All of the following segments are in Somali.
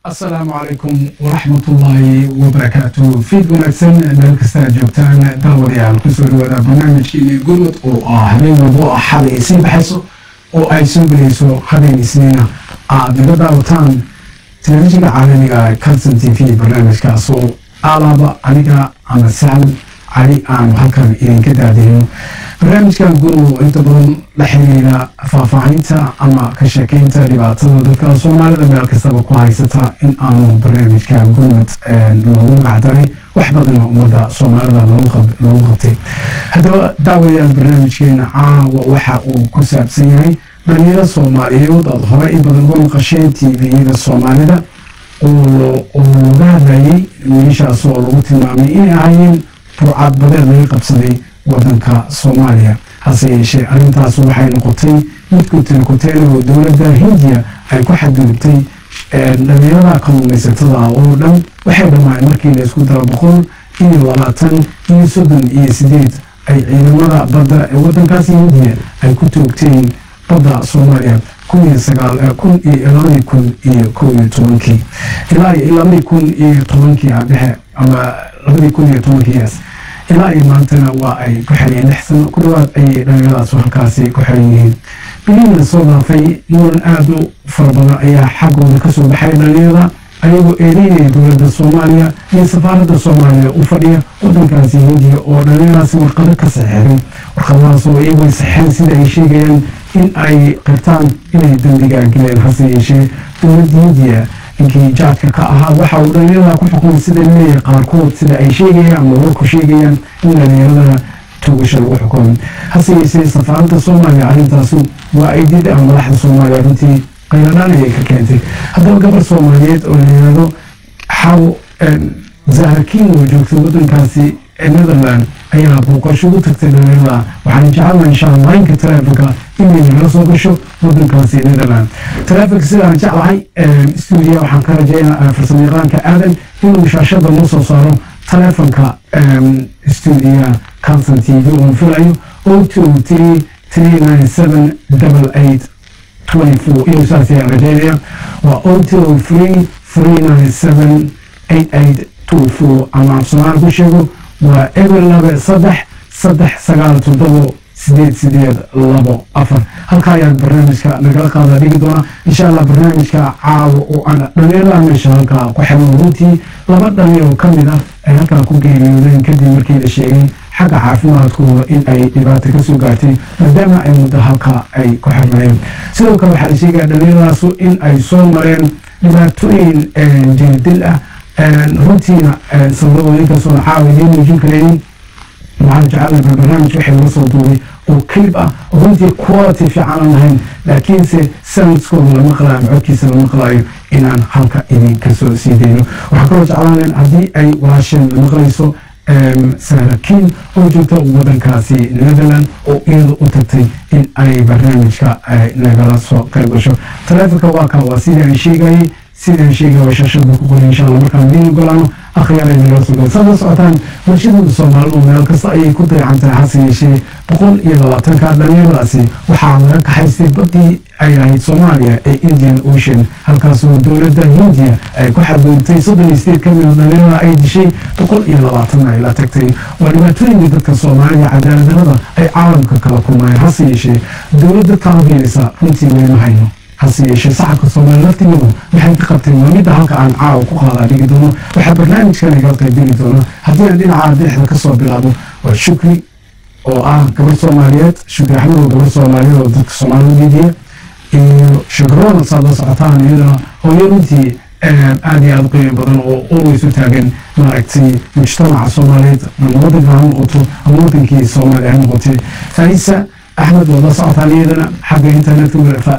asalaamu calaykum waraxmatullaahi wabarakaatu fiid wanaagsan meel kastaa joogtaan daawadayaal kusoo dhawaada barnaamijkeeni gurmud oo ah habeen walbo oo xalay sii baxayso oo ay soo gelayso habeen isniina aad naga daawataan telefishinka caalamiga calson t v barnaamijkaas oo alaaba aniga ama sahal cali aanu halkan idinka daadeyno barnaamijkan gurmud inta badan la xiriira faahfaahinta ama ka sheekeynta dhibaatada dadka soomaalida meel kastaba ku haysata in aanu barnaamijka gurmud loogu magacdaray wax badana ummadda soomaalida loogu qabtay haddaba daawayaal barnaamijkeena caawa waxa uu ku saabsan yahay dhalinyaro soomaaliyeed aad hore in badan uga maqasheen tviyada soomaalida oo looga hadlayay wiilashaas oo lagu tilmaamay inay ahaayeen burcad badeed laga qabsaday wadanka soomaaliya hase yeeshee arrintaas waxay noqotay mid kutirkuteen oo dowladda hindiya ay ku xadgudubtay dhalinyarada kalluumaysatada oo dhan waxay dhammaan markii la isku dara boqol iyo labaatan iyo soddon iyo sideed ay ciidamada badda ee wadankaas hindiya ay ku toogteen badda soomaaliya kun iyo sagaal kun iyo labadii kun iyo kow iyo tobankii ilaa iyo labadii kun iyo tobankii adhexe ama labadii kun iyo tobankiiyaas ilaa iyo maantana waa ay ku xeriyeen lix sano ku dhawaad ayay dhalinyaradaas halkaasi ku xeran yihiin biliina soo dhaafay muran aada u fara badan ayaa xaggooda kasoo baxay dhalinyarada ayagoo eedeynaya dowladda soomaaliya iyo safaaradda soomaaliya u fadhiya wadankaasi hindiya oo dhalinyaradaasi warqado ka saxeeray warqadadaas oo iyagoo saxeen sida ay sheegayaan in ay qirtaan inay dembiga geleen hase yeeshee dowladda hindiya ninkii jaadka ka ahaa waxa uu dhalinyarada ku xukumay sida leeyahay qaarkood sida ay sheegayaan ama warku sheegayaan in dhalinyarada tuugasha lagu xukumay hase yeeshee safaaradda soomaaliya arrintaasu waa ay did ama madaxda soomaaliya runtii qayladhaan ayay ka keentay haddaba gabar soomaaliyeed oo la yihahdo xaw zahrakiin oo joogtay wadankaasi netherland ayaa booqasho u tagtay dhalinyarada waxaan jecelnaha insha allah laynka taleefonka inay nagala soo gasho wadankaasi netherland taleefonka sidaan jeclahay stuudiya waxaan ka rajeynaa farsamayaqaanka aadan inuu shaashada noo soo saaro taleefonka stuudiya calson t v oon filayo o two three three nine seven double eight twenty four inuu saas ayaan rajeynaya waa o two three three nine seven eight eight two four ama af soomaali ku sheego waa eber laba saddex saddex sagaal toddobo sideed sideed labo afar halka ayaad barnaamijka nagala qaada dhigi doona insha allah barnaamijka caawa oo aan dhalinyarada meesha halkaa ku xiran runtii laba dhalinyaro ka mid ah ay halkaa ku geeriyoodeen kadib markii la sheegay xagga caafimaadkooda in ay dhibaato kasoo gaartay maadaama ay muddo halkaa ay ku xirnayeen sidoo kale waxaa la sheegaya dhalinyaradaas in ay soo mareen dhibaatooyin jirdil ah runtiina sababadooda inkastoona caawa idiin muujin karaynin waxaan jecelnaha barnaamij waxay laga soo duubay oo clip ah oo runtii quality fiican aan lahayn laakiinse soundskooda la maqlaayo ama codkiisa la maqlaayo inaan halka idinka soo sii dayno waxaan kaloo jeclaanayn haddii ay walaasheen la maqlayso sahrakiin oo joogta wadankaasi netherland oo iyada u tagtay in ay barnaamijka nagala soo qayb gasho taleefonka waa kaa waa sidii aan sheegayay sidaan sheegaya waa shaashada ku qoray insha allah markaan idiin ogolaano akhyaara nagala soo galo saad la socotaan bulshadooda soomaalidu meel kasta ayay ku dayacan tahay hase yeeshee boqol iyo labaatanka dhalinyaradaasi waxaa laga kaxaystay badii ay ahayd soomaaliya ee indian ocean halkaasoo dowladda hindiya ay ku xadgudubtay soddon iyo sideed ka mid a dhalinyarada ay dishay boqol iyo labaatan ay la tagtay waa dhibaatooyinka dadka soomaalida cadaaladdarada ay caalamka kala kulmayeen hase yeeshee dowladda taageerisa runtii weyma hayno hase yeeshee saxabka soomaaliya laftigooda waxay ka qabteen waa midda halka aan caawa ku qaadaa dhigi doono waxaa barnaamijkan igala qaybgeli doona haddii aan dhinaca bidixda kasoo bilaabo waa shukri oo ah gabar soomaaliyeed shukri axmed oo gabar soomaaliyeed oo dadka soomaalida diidiya iyo shukroona saad la socotaan iyadana hooyo runtii aada iyo aada u qiimo badan oo always u taagan maaragtay mujtamaca soomaaliyeed ama wadanka ha noqoto ama wadankii soomaaliya ha noqotay faisa axmed waad la socotaan iyadana xagga internetka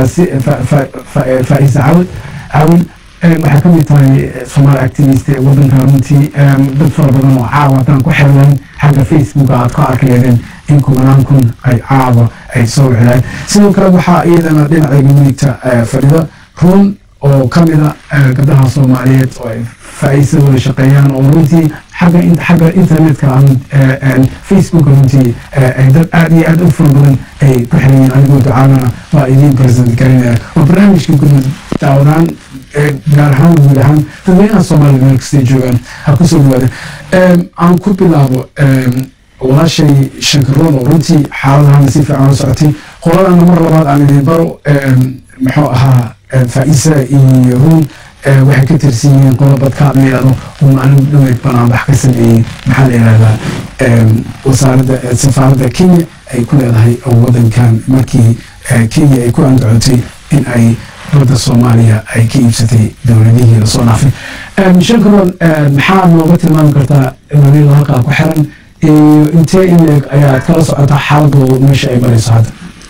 faisa cawad cawin waxay ka mid tahay somaali activist ee wadanka runtii dad fara badan oo caawa haddaan ku xirnayn xagga facebook aad ka arki leedeen in kumanaan kun ay caawa ay soo wicdaan sidoo kale waxaa iyadana dhinaceega midigta fadhida run oo ka mida gabdhaha soomaaliyeed oo ay faa-iisa wada shaqeeyaan oo runtii xagga xagga internetka facebook runtii ay dad aada iyo aada u fara badan ay ku xirayeen anigoo ducaanana waa idiin present garinaya waa barnaamijka gudmud daawadaan gaar ahaan guud ahaan dadweynaha soomaalida meel kastay joogaan ha kusoo dhawaada aan ku bilaabo walaashay shankarooda runtii xaaladahana si fiican la socotay qoladana mar labaad aan idin baro muxuu ahaa faaisa iyo run waxay ka tirsan yihiin qolobadka la yidhahdo oo maalin dhaweyd banaanbax ka sameeyey maxaa la yidhahdaa wasaaradda safaaradda kenya ay ku leedahay wadankan markii kenya ay ku andacotay in ay badda soomaaliya ay ka iibsatay dowladihii lasoo dhaafay shankaroon maxaa nooga tilmaami kartaa waliila halkaa ku xiran iyo intee in leeg ayaad kala socotaa xaaladoodu meesha ay marayso hadda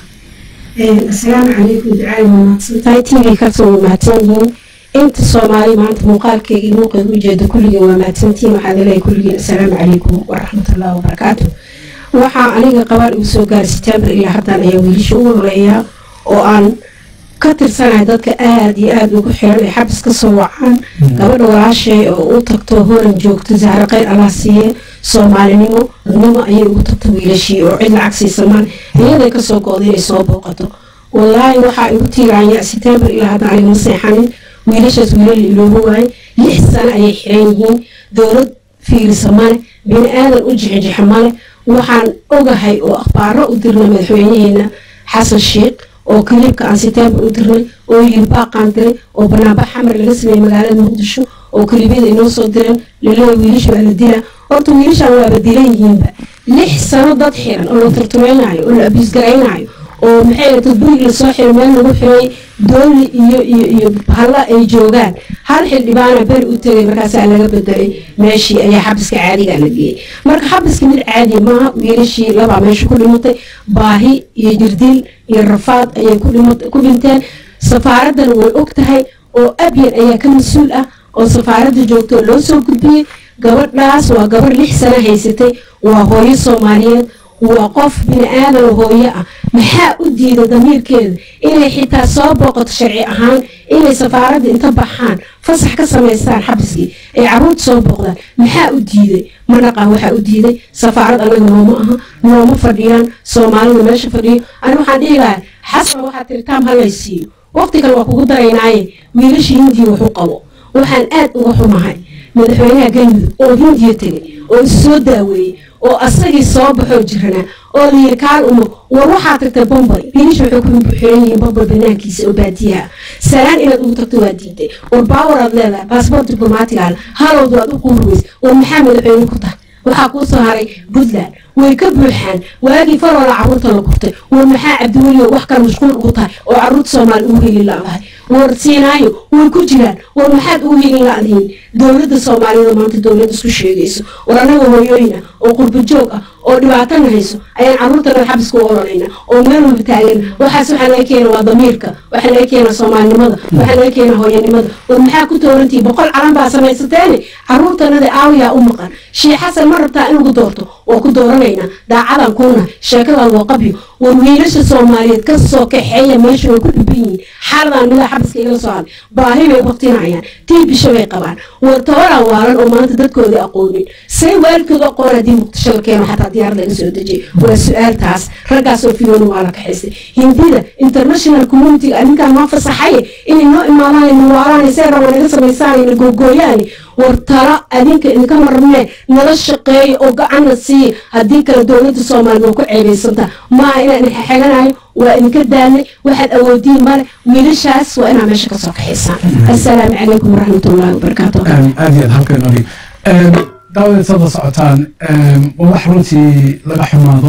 asalaamu calaykum ducaali wanaagsantahay t v kasoo waa mahadsan yihiin inta soomaali maanta muuqaalkeyga iyo muuqeeda ujeeda kulligeen waa mahadsantihiin waxaan leeyahay kulligeen asalaamu calaykum waraxmatullahi wabarakaatu waxaa aniga qabaan igu soo gaaray siteembar ilaa haddan ayaa wiilasha ugu horeeya oo aan ka tirsanahay dadka aada iyo aada ugu xiran ay xabis ka soo wacaan gabadha walaashay oo u tagto horan joogto zahra kheyr allah siiye soomaalinimo dadnimo ayay ugu tagto wiilashii oo cid lacag siisamaan iyaday kasoo go-da inay soo booqato wallaahi waxaa igu tiiraanya siteembar ilaa haddan anigama seexanin wiilashaas wiilal ilooba waaye lix sano ayay xiran yihiin dowlad fiirisa male bini aadan u jixijixa male waxaan ogahay oo akhbaaro u dirnay madaxweynaheena xasan sheikh oo kaliibka aan siteembar u dirnay oo yiri baaqaan diray oo banaanbax xamar laga sameeyey magaalada muqdisho oo kaliibyada inoo soo direen laleeya wiilasha waa la dilaa horta wiilashan waaba dilan yihiinba lix sano dad xiran oo la turtumeynaayo oo la abiisgaraynaayo oo maxay dad burig lasoo xiray meel lagu xiray dooli iyo iyo iyo bahalla ay joogaan hal xildhibaana beri u tegay markaasaa laga bedelay meeshii ayaa xabiska caadiga la geeyey marka xabiska mid caadi maaha wiilashii labaa meesha ku dhimatay baahi iyo jirdil iyo rafaad ayay ku dhinteen safaaraddana way og tahay oo abyan ayaa ka mas-uul ah oo safaaradda joogto oo loo soo gudbiyey gabadhaas waa gabarh lix sano haysatay waa hooyo soomaaliyeed waa qof bini aadan hooyo ah maxaa u diida damiirkeeda inay xitaa soo booqato sharci ahaan inay safaaradda inta baxaan fasax ka samaystaan xabiskii ay caruurta soo booqdaan maxaa u diiday ma dhaqan waxaa u diiday safaarad anaga nooma aha nooma fadhiyaan soomaalida meesha fadhiyo ani waxaan dhihi lahay xasan waxaa tiri taam halay siiyo waqti kale waa kugu daraynaaye wiilashii hindiya waxu qabo waxaan aad uga xumahay madaxweynaha galmudug oo hindiya tegay oo is soo daaweeyey oo asagii soo baxoo jiranaa oo layiri kaal umo war waxaa tagtay bombay wiilasha waxay ku xiran yihiin bombay banaankiisa oo baadiyaha salaan inaad ugu tagto waa diiday war baawar aad leedahay baasboort diblomaatigaala halowdu aad u quurweys war maxaa madaxweyne ku tahay waxaa kuu soo haray puntland way ka buuxaan waagii faroola caruurta la gurtay war maxaa cabdiweliyo wax kale mashquul ugu tahay oo caruurta soomaali ugu heli la-dahay war siinaayo way ku jiraan war maxaad ugu heli la-dihiin dowladda soomaaliyada maanta dowlad isku sheegayso war annaga hooyooyina oo qurba joog ah oo dhibaatana hayso ayaan caruurtana xabiska u oranayna oo meel walba taagan waxaas waxaa laga keena waa damiirka waxaa laga keena soomaalinimada waxaa laga keena hooyanimada war maxaa ku toorantihi boqol calan baa samaysateene caruurtanada aawiyaa u maqan sheekh xasan ma rabtaa in lagu doorto waa ku dooranaynaa daacadan kuna sheekadan waa qabyo war wiilasha soomaaliyeed ka soo kaxeeya meesha way ku dhiban yihiin xaaladan midaa xabiska igala soo hadlay baahi bay waqtinayaan tii bisho bay qabaan war tabaran waalan oo maanta dadkooda aqoonin say waalidkooda aqoon haddii muqdisho la keeno xataa diyaar laga soo dejiyay waa su-aaltaas raggaasoo fiyoona waa la kaxaystay hindida international communitiga arrinkan noo fasaxaye inay noo imaadaan nuwaalaan see raba naga samaysaan na googooyaan war talo adinka idinka marne nala shaqeeya oo gacanna siiya haddii kale dowladda soomaaliya waa ku ceebaysanta maaha inaan xeganayo waa idinka daalnay waxaad awoodiin male wiilashaas waa inaa meesha kasoo kaxaysaan assalaamu calaykum waraxmatullahi wabarakaatu aad iyo aad halkan ori daawadeed sada socotaan waa wax runtii laga xumaado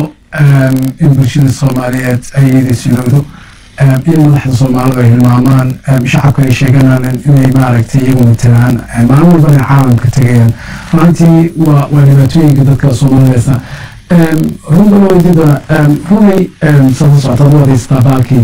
in bulshada soomaaliyeed ay idisilowdo in madaxda soomaalida ay hilmaamaan shacabka ay sheeganaan inay maaragtay iyagu matalaan maalin walbana caalamka tegayaan runtii waa waa dhibaatooyinka dadka soomaalideesa runbalowdida runay sada socotaad u adeystaa baalkii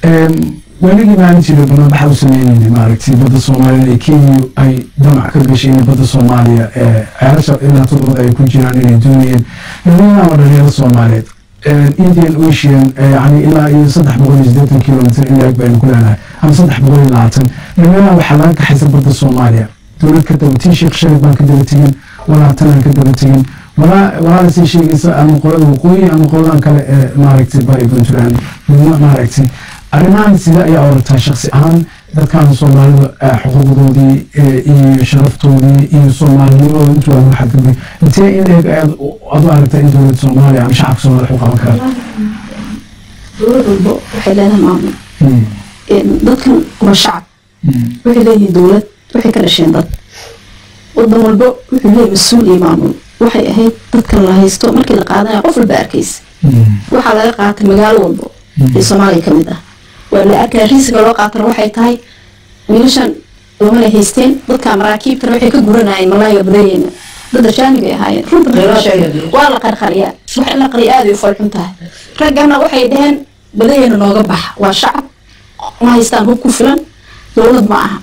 weligii maalin jira banaanbaxa u sameynayna maaragtay badda soomaaliya ee kenya ay damac ka gashay in badda soomaaliya ceelasha ilaa toddobad ay ku jiraan inay doonayeen dhalinyarada dhalinyarada soomaaliyeed indian ocean yani ilaa iyo saddex boqol iyo siddeetan kilomitr in laeg baynu ku leenahay ama saddex boqol iyo labaatan dhalinyarada waxaa laga kaxaysa badda soomaaliya dowlad ka daba tii sheekh sharif baan ka daba tegin walaatan ka daba tegin walaala sii sheegaysa ama qolada waqooyi ama qoladan kale ee maaragtay bari puntland midna maaragtay arrimahan sida ayaa orataa shaksi ahaan dadkan soomaalida xuquuqdoodii iyo sharaftoodii iyo soomaalinimadooda intu waa lagu xadgudbay intee in eeg aad adu aragta in dowladda soomaaliya ama shacabka soomaliya waxu qaban karaan dowlad walbo waxay leedahay maamul dadkan waa shacab waxay leeyihiin dowlad waxay ka dhasheen dad wadan walbo wuxuu leeyahay mas-uul iyo maamul waxay ahayd dadkan la haysto markii la qaadanaya qof walba arkaysa waxaa laga qaatay magaalo walbo ee soomaaliya ka mid ah waa la arkaya riisiga loo qaatana waxay tahay wiilashan loomana haysteen dadka maraakiibtana waxay ka guranayeen malaayiga badayeena dad ajaanib ay ahaayeen runta loo sheegay waa la qarqariyaa wax in la qariya aad ay u falxun tahay raggana waxay dhaheen badayeena nooga baxa waa shacab ma haystaan hub ku filan dowlad ma aha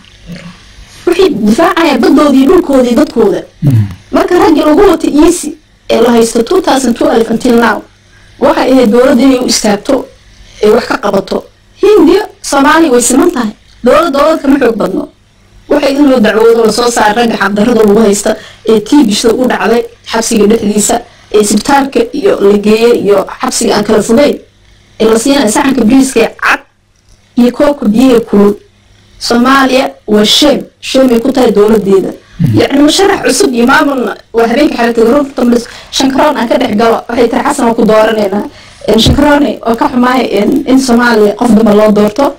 waxay difaacayaan badoodii dhulkoodii dadkooda marka raggii lagu wata easy ee la haysto two thousand two alif until now waxay ahayd dowladda inay u istaagto ay wax ka qabato hindiya soomaaliya way siman tahay dowlad dowlad kama xoog badno waxay in loo dacwoodo lasoo saara ragga xaqdarrada lagu haysta ee tiibishda u dhacday xabsiga dhexdiisa ee isbitaalka iyo la geeye iyo xabsiga aan kala fogeyn ee la siinaya saxanka biriiska cad iyo koobka biyaha kulul soomaaliya waa sheem sheemay ku tahay dowladeeda yacni musharax cusub iyo maamulna waa habeenka xalata garoonka shankaroon aan ka dhex galo waxay tiri xasan waa ku dooraneynaa shankaroone oo ka xumaaya in soomaaliya qof damba loo doorto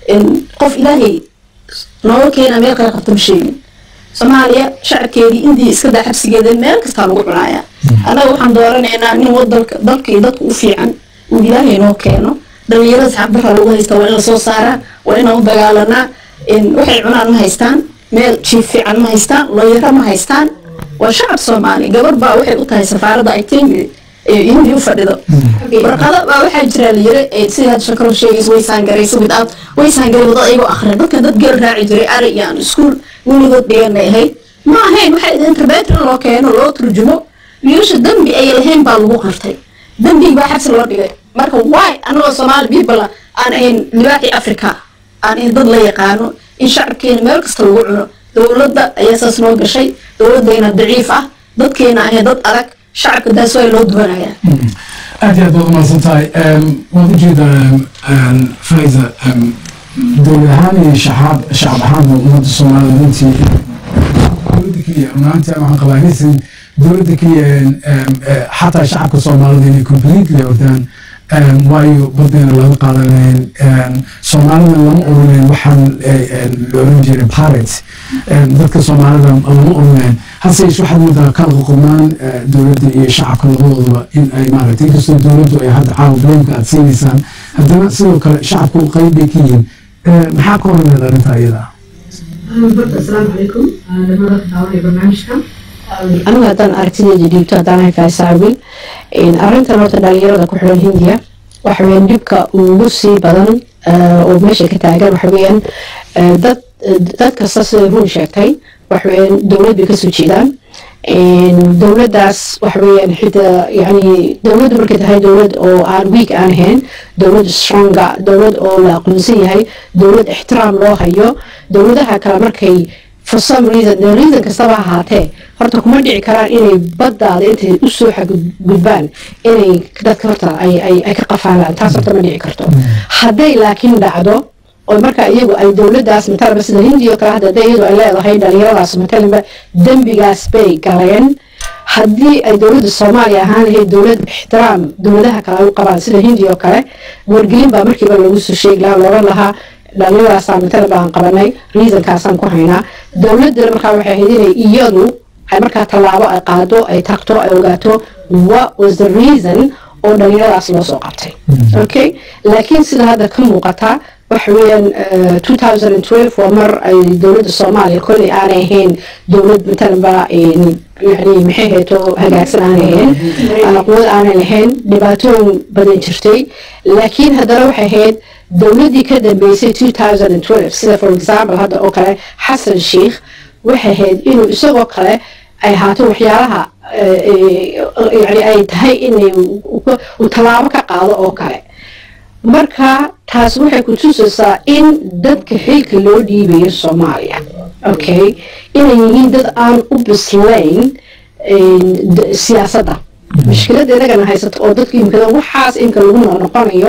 qof ilaahay nooga keena meel kale qabta ma sheegin soomaaliya shacabkeedii indiya iska daa xabsigeeda meel kastaa lagu cunaaya annaga waxaan dooranaynaa nin wadalka dalka iyo dadka u fiican uu ilaahay noo keeno dhalinyarada saxabdarra lagu haysta waa in lasoo saaraa waa inaan u dagaalanaa waxay cunaan ma haystaan meel jiif fiican ma haystaan looyaro ma haystaan waa shacab soomaali gabar baa waxay u tahay safaaradda ay timi hindi u fadhido warqado baa waxaa jira la yiri sida had shakaro sheegaysa way saangaraysa without way saangaray wadada ayagoo akhrin dadka dad geel raaci jiray ari iyo aan iskuul weligood dhiganay ahayd ma ahayn waxay idin interbeter loo keeno loo turjumo wiilasha dambi ay lahayn baa lagu qartay dambigi baa xabsi loo dhigay marka waay anagoo soomaali people aan ahayn libaaxii africa aan ahayn dad la yaqaano in shacabkeena meel kasta lagu cuno dowladda ayaa saas noo gashay dowladdeena daciif ah dadkeena ahayn dad adag shacabka daas waa loo duwanayaa aad iyo aad baad umahadsan tahay waad ujeedaa faiza dowlad ahaan iyo shacab shacab ahaanba ummadda soomaalida runtii dowladda keliya runaantii waxaan qabaa inaysan dowladda keliya xataa shacabka soomaalida inay completely ordaan waayo badeena laga qaadanayn soomaalida lama oranayn waxaan la oran jiray pirates dadka soomaalida lama oranayn hase yeeshe waxaad moodaa kala qoqobnaan dowladda iyo shacabka labadoodaba in ay maaragtay inkastoo dowladdu ay hadda caawa blamka aad siinaysaan haddana sidoo kale shacabku qayb bay ka yihiin maxaa ka horneed arrinta iyada asalaamu calaykum dhamada daawanaya barnaamijka anigu haddaan aragtideeda dhiibto haddaan haykaa saabil arrintan horta dhalinyarada ku xiran hindiya waxa weeyaan dhibka ugu sii badan oo meesha ka taagan waxa weeyaan dad dad kasta sida run sheegtay waxa weeyaan dowlad bay kasoo jeedaan dowladdaas waxa weeyaan xitaa yani dowladdu markay tahay dowlad oo aan weak aan ahayn dowlad stronga dowlad oo la aqoonsan yahay dowlad ixtiraam loo hayo dowladaha kale markay for some reason the reason kastaba ahaatee horta kuma dhici karaan inay baddaada intay usoo xagudbaan inay dadka horta ay ay ay ka qafaalaan taas horta ma dhici karto hadday laakiin dhacdo oo marka iyagu ay dowladdaas matalaba sida hindiya oo kale hadda hadday iyadu ay leedahay dhalinyaradaas matalanba dembigaas bay galeen haddii ay dowladda soomaaliya ahaan lahayd dowlad ixtiraam dowladaha kale ay u qabaan sida hindiya oo kale wargelin baa markiiba lagu soo sheegi lahaa looga lahaa dhalinyaradaasaan matala baan qabanay reasonkaasaan ku haynaa dowladdana markaa waxay ahayd inay iyadu ay markaa tallaabo ay qaado ay tagto ay ogaato what was the reason oo dhalinyaradaas loo soo qabtay okay laakiin sida hadda ka muuqata waxa weeyaan two thousand and twelve waa mar ay dowladda soomaaliya kolley aanay ahayn dowlad matalanba yani maxay hayto hagaagsan aanay ahayn quwad aanay lahayn dhibaatooyin badan jirtay laakiin haddana waxay ahayd dowladdii ka dambeysay two thousand and twelve sida for example hadda oo kale xasan sheikh waxay ahayd inuu isagoo kale ay ahaato waxyaalaha yani ay tahay inay uu tallaabo ka qaado oo kale marka taas waxay ku tusaysaa in dadka xilka loo dhiibayo soomaaliya okay inay yihiin dad aan u bislayn siyaasadda mushkiladda inagana haysato oo dadka imikada waxaas imika lagu noqnoqonayo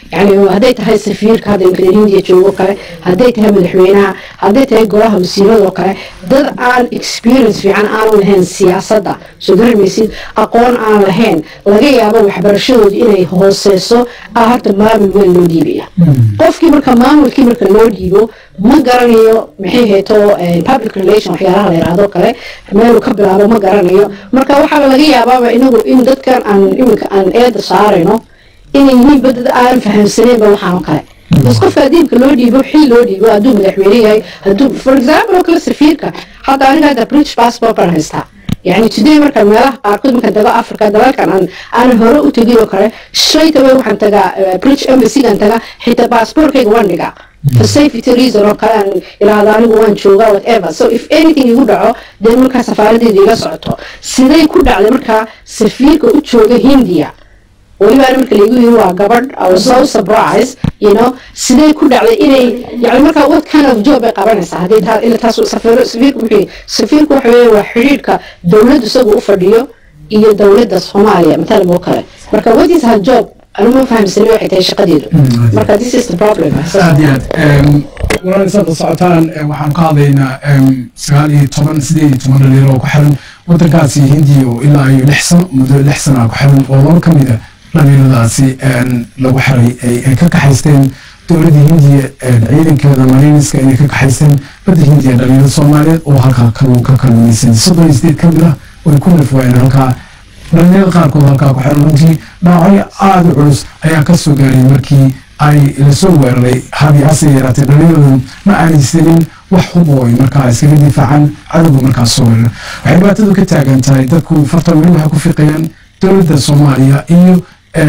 yani hadday tahay safiirka hadda imika hindiya joogo kale hadday tahay madaxweynaha hadday tahay golaha wasiiradoo kale dad aan experience fiican aanu lahayn siyaasadda soo garmaysid aqoon aan lahayn laga yaabo waxbarashadooda inay hooseyso ah horta maamul weyn loo dhiibaya qofkii marka maamulkii marka loo dhiibo ma garanayo maxay hayto public relation waxyaalaha la yidhaahdo kale meeluu ka bilaabo ma garanayo marka waxaa laga yaabaaba inagu in dadkan aan iminka aan eeda saarayno inay yihiin badad aan fahamsaneenba waxaan kale bas qofka adiibka loo dhiibo xil loo dhiibo hadduu madaxweyne yahay hadduu for example oo kale safiirka hadda aniga hadda british passport baan haystaa يعني today marka meelaha qaarkood marka daga africa dalalkan aan aan hore u tegin oo kale straight away waxaan tagaa british embassy-gan tagaa xitaa passportkayga waan dhigaa for safety reason oo kale aan ilaahdo anigu waan joogaa whatever so if anything igu dhaco dee markaa safaaradeeda iga socoto siday ku dhacday markaa safiirka u jooga hindiya welibaana marka laigu yiri waa gabadh I was so surprised you know sidee ku dhacday inay yani marka what kind of job bay qabanaysaa haddii taa ila taas safiir safiirku wuxuu safiirku waxa weeye waa xidhiidhka dowladdu isagu u fadhiyo iyo dowladda soomaaliya matalan oo kale marka what is her job anu ma fahamsani waxay tahay shaqadeedu marka this is the problem aad iyo aad walaal isaad socotaan waxaan ka hadlaynaa sagaal iyo toban sideed iyo toban dhalinyaro oo ku xiran wadankaasi hindiya oo ilaa iyo lix sano muddo lix sana ku xiran oo laba ka mid a dhalinyaradaasi lagu xiray ay ka kaxaysteen dowladda hindiya ciidankeeda mariiniska inay ka kaxaysteen badda hindiya dhalinyarada soomaaliyeed oo halkaa kaluu ka kalluumaysan soddon iyo sideed ka mid ah way ku nafwaayeen halkaa dhalinyarada qaarkood halkaa ku xiran runtii dhaawacyo aada u culus ayaa ka soo gaaray markii ay lasoo weeraray habi hase yaraatee dhalinyaradu ma aanaysanin wax hub oo ay markaa iskaga difaacaan cadowga markaas soo weeraray waxay dhibaatadu ka taagan tahay dadku fartan weli waxay ku fiiqayaan dowladda soomaaliya iyo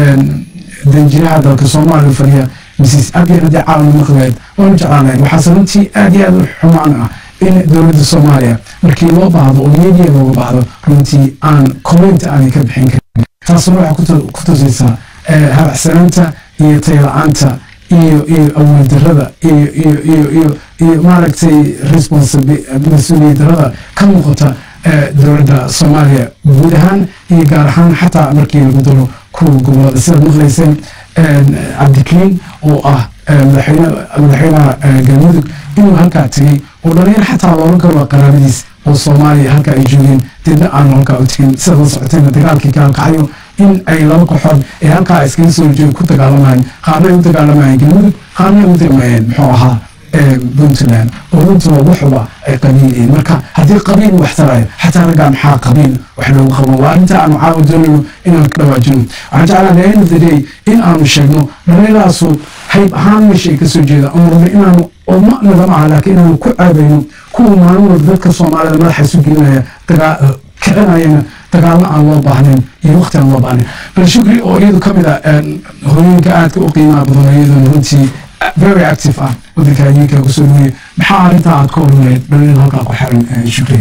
danjiraha dalka soomaaliya fadhiya mrs abiy haddii caalam maqleed waanu jeclaanayn waxaase runtii aad iyo aad u xumaan ah in dowladda soomaaliya markii loo baahdo oo media looga baahdo runtii aan comment aanay ka bixin karin taasuna waxay ku tusaysaa habacsanaanta iyo tayla-aanta iyo iyo awood darada iyo iyo iyo iyo iyo maaragtay mas-uuliyad darada ka muuqata dowladda soomaaliya guud ahaan iyo gaar ahaan xataa markii lagu daro kuwa gobolada sidaad maqlayseen cabdikariin oo ah madaxweynaha galmudug inuu halkaa tegey oo dhalinyar xataa loolan karo qaraabadiis oo soomaaliya halka ay joogeen deedna aan halkaa u tegin sidaad la socoteen dagaalkii gaalkacyo in ay laba kooxood ee halkaa iskaga soo horjeeda ku dagaalamayeen qaarna ay u dagaalamayeen galmudug qaarna ay u dagamayeen muxuu ahaa puntland oo runtuba waxuba ay qabiilayeen marka haddii qabiil wax tarayo xataa raggaa maxaa qabiil wax loogu qabo waa arrinta aanu caawa doonayno inaan ka dhawaajino waxaan jeclaa the end of the day in aanu sheegno dhalinyaraasu hayb ahaan meesha ay kasoo jeeda oon rabno inaanu oo ma nagama aha laakiin inaanu ku caabayno kuwa maalin walba dadka soomaalida madaxa isu gelinaya kicinayana dagaallo aan loo baahnayn iyo waqti aan loo baahnayn bal shukri oo iyadu ka mid a hooyooyinka aadka u qiimaha badan iyaduna runtii very active ah wadanka adinka kusoo dhaweye maxaa arrintaa aad ka oranlayd dhalinyarada halkaa ku xiran shukri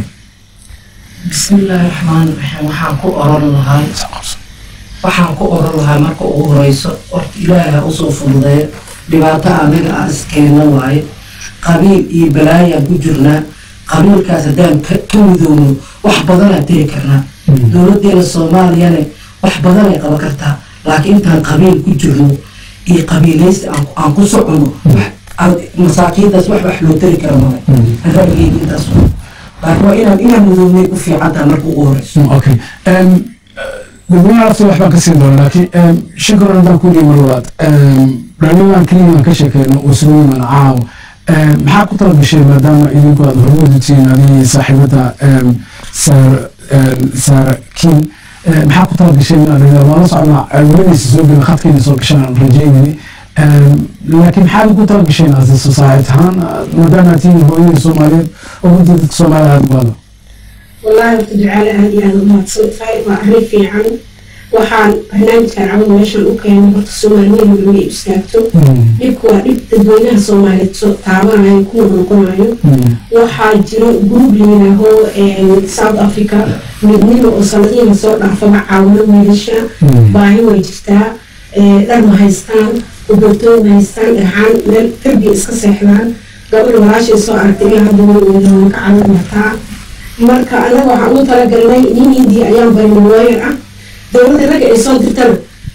bismillaahi raxmaani raxiim waxaan ku oran lahay waxaan ku oran lahaa marka ugu horeyso horta ilaaha usoo fududeeyo dhibaato anaga aan iskeena waaye qabiil iyo balaayaan ku jirnaa qabiilkaas haddaan ka midowno wax badanaan tiri karnaa dowladeena soomaaliyane wax badanay qaban kartaa laakiin intaan qabiil ku jirno iyo qabiilaysta aan ku socono masaakiintaas wax wax loo tari kara male rabigeyga intaas laakiin waa inaan inaan midownay ku fiican tahay marka ugu horeyso okay dadweynaha lafta wax baan ka siin doona laakiin shukran haddaan ku dhihi mar labaad dhalinyaraan keliya aan ka sheekeyno oo isugu yimaan caawa maxaa ku tala gashay maadaama idinku aad hormoodu tihiin adigii saaxiibada saara kiin maxaa ku tala gashay inaad waa la socnaa welinaysa soo gela khadkayna soo gashaan aan rajaynayni laakiin maxaad ku tala gasheen as society ahaan maadaama aad tihiin hooyadii soomaaliyeed oo runtii dadka soomaalida aada ugaado والله وتجعل هذه هذا ما تصير وأهلي في عن وحان برنامج كان عمل ماشان وكان برت الصوماليين اللي يستاكتو ليكوا ليك تدوينها صومالي تعاون عن كل نقول waxaa jiro group layidhaaho south africa midnimo oo sanadiina soo dhaafaba caawino wiilasha baahi way jirtaa dhar ma haystaan ubertooy ma haystaan dhaxaan meel darbi iska seexdaan gabadha walaashay soo aragtay ilaa hadda way weydoon ka caawin kartaa marka anaga waxaan ugu talagalnay nin hindiya ayaan barinay looyar ah dowladda ragga ay soo dirtana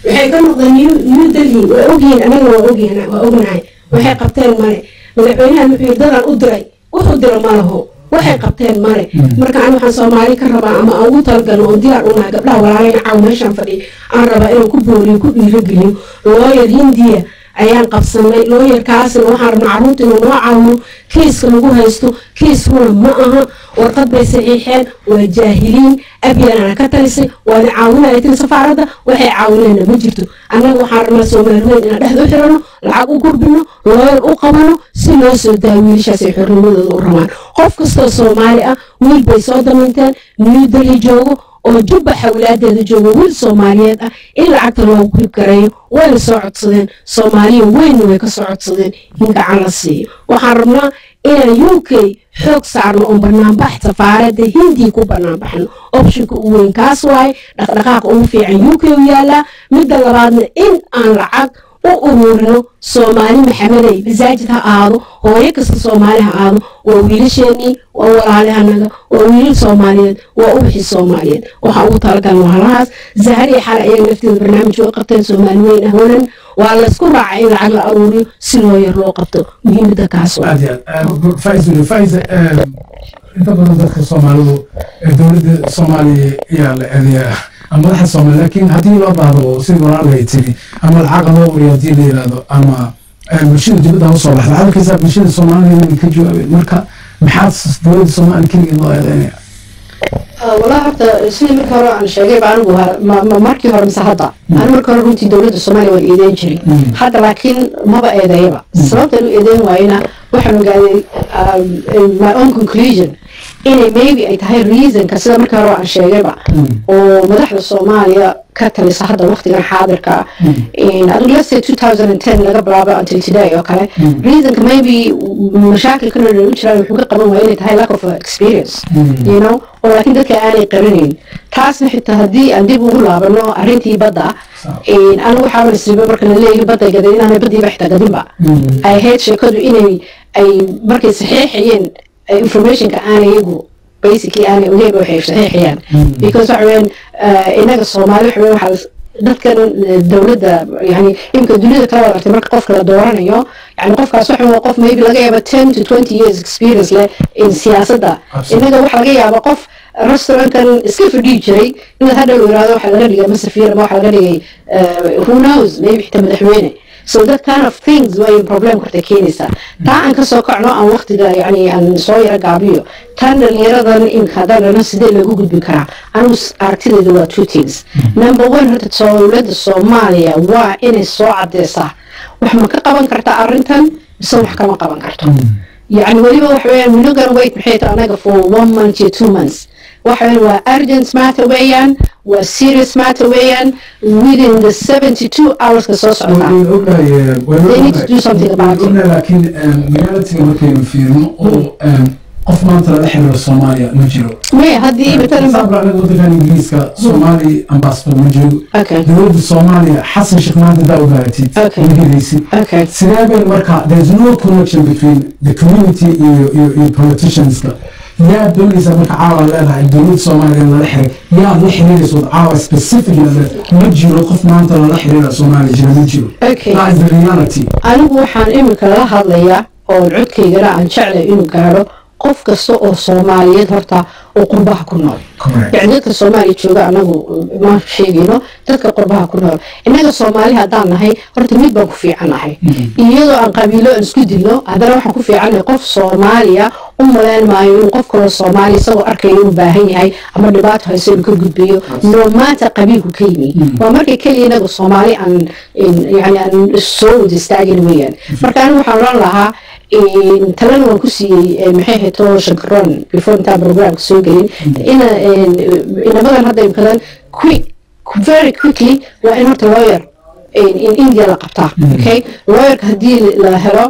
waxay ka noqdeen new new delhi waa ogyihiin anaga waa ogyihin waa ognahay waxay qabteen male madaxweynahan wuxuu yidhi dadaan u diray wuxuu dira ma laho waxay qabteen male marka an waxaan soomaali ka rabaa ama aan ugu talagalo oon diyaar unahay gabdhaha walaaleyna caaw meeshaan fadhiya aan rabaa inaan ku booriyo ku dhiirogeliyo looyar hindiya ayaan qabsanay looyarkaasna waxaan rabnaa carruurta inuu noo caawino kiiska lagu haysto kiiskuna ma aha warqad bay saxiixeen waa jaahiliin abyanana ka talisay waana caawinaya tiri safaaradda waxay caawinayna ma jirto annaga waxaan rabnaa soomaali weyn inaan dhexda u xirano lacag u gurbino looyar u qabano si loo soo daayo wiilashaas ay xornimadooda u rabaan qof kastoo soomaali ah wiil bay soo damaynteen new delhi joogo oo jubba xawlaadeeda jooga wiil soomaaliyeed ah in lacagta loogu grib gareeyo wayna soo codsadeen soomaaliya weynna way ka soo codsadeen in gacan la siiyo waxaan rabnaa inaan u k xoog saarno oon banaanbax safaaradda hindiya ku banaanbaxno optionka u weyn kaas waaye dhaqdhaqaaqa ugu fiican u k u yaalaa midda labaadna in aan lacag u ururino soomaali maxamedey masaajid ha aado hooyo kasta soomaali ha aado waa wiilasheenii waa walaalihanaga waa wiilal soomaaliyeed waa ubaxii soomaaliyeed waxaa ugu talagalan walaalahaas zahariya xale ayaga lafteeda barnaamij way qabteen soomaali weyn ah wanan waa laysku raacay in lacag la aruuriyo si loo yar loo qabto muhiimada kaas waa aad iyo aad faiz faiz inta badan dadka soomaalidu dowladda soomaaliya ayaa la eedeyaa ama madaxa soomaaliya laakiin haddii loo baahdo sidii walaalay tiri ama lacaga loo uriyo haddii la yidhaahdo ama bulshada dibadda ha usoo baxda hadalkiisa bulshada soomaaliya inay ka jawaabeen marka maxaa dowladda soomaaliya keligeed loo eedeynaya والله horta sidii markii hore aan sheegay ba anigu markii hore mise hadda ani markii hore runtii dowladda soomaaliya waan eedeyn jiray hadda laakiin maba eedeeyaba sababtaan u eedeyn waayena waxaan ogaaday my own conclusion inay maybe ay tahay reasonka sida markii hore aan sheegayba oo madaxda soomaaliya ka talisa hadda waqtigan xaadirka adigu let's say 2010 laga bilaabo until today oo kale reasonka maybe mashaakilkan u jiraan wuxuu ka qaban waaya inay tahay lack of experience you know oo laakiin dadka aanay qaranayn taasna xitaa haddii aan dib ugu laabano arrintii badda anigu waxaa nasiiba marka la leeyahay badda gaday inaanay baddiiba xitaa gadinba ay ahayd sheekadu inay ay markay saxiixayeen informationka aanay iyagu basically aanay ogeyn waxay saxiixayaan because waxa weeyaan inaga soomaali waxa weeyaan waxaa dadkan dowladda yani imika duniyada kala wada artay marka qofka la dooranayo yani qofkaas waxa waa qof maybe laga yaaba ten to twenty years experience leh in siyaasadda inaga waxa laga yaaba qof restaurantkan iska fadhiyi jiray inaad hadhow yiraahdo waxa laga dhigay masafir ama waxa laga dhigay who knows maybe xitaa madaxweyne so that kind of things way problem korta keenaysaa taa aan kasoo kacno aan waqtiga yani aan soo yaro gaabiyo tan dhalinyaradan imka haddana sidee loogu gudbin karaa anigu aragtideeda waa two things number one horta dowladda soomaaliya waa inay soo cadeysaa wax ma ka qaban karta arrintan mise wax kama qaban karto يعني وليبا وحوين we're not gonna wait محيط أنا for one month or two months وحوين و urgent matter ويان و serious matter ويان within the 72 hours كسوس عنا they need to do something about it laakiin magaalatiga markaynu fiirno oo qof maanta lala xiriiro soomaaliya ma jiro مي هذه مثلا sabra anaga wadankan ingiriiska soomaali ambassador ma jiro okay dowladda soomaaliya xasan sheekh maanta daa ogaaratid Okay. ma helaysid okay sidee bay marka there's no connection between the community iyo iyo iyo politicianska yaa doonaysa marka caawa leedahay dowladda soomaaliya lala xiray yaa la xiriiraysa wad caawa specific ma jiro qof maanta lala xiriira soomaaliya jira ma jiro okay that is the reality anigu waxaan imika la hadlayaa oo codkaygana aan jeclay inuu gaadho qof kasta oo soomaaliyeed horta oo qurbaha ku nool correct يعني dadka soomaaliya jooga anagu ma sheegayno dadka qurbaha ku nool innaga soomaali haddaan nahay horta mid baan ku fiicannahay iyadoo aan qabiilo aan isku dilno haddana waxaan ku fiicannahay qof soomaaliya u malayn maayo inuu qof kaloo soomaaliya isagoo arkaya inuu baahan yahay ama dhibaato hayso inuu ka gudbiyo no matter qabiilku ka yimi waa markay keliya inaga soomaali aan yani aan soo wada istaagin weeyaan marka anigu waxaan oran lahaa talana waan ku siiyey maxay hayto shankaroon before intaan programka soo gelin ina inamadan hadda imkadan quick very quickly waa in horta lawyer in india la qabtaa okay lawyerka haddii la helo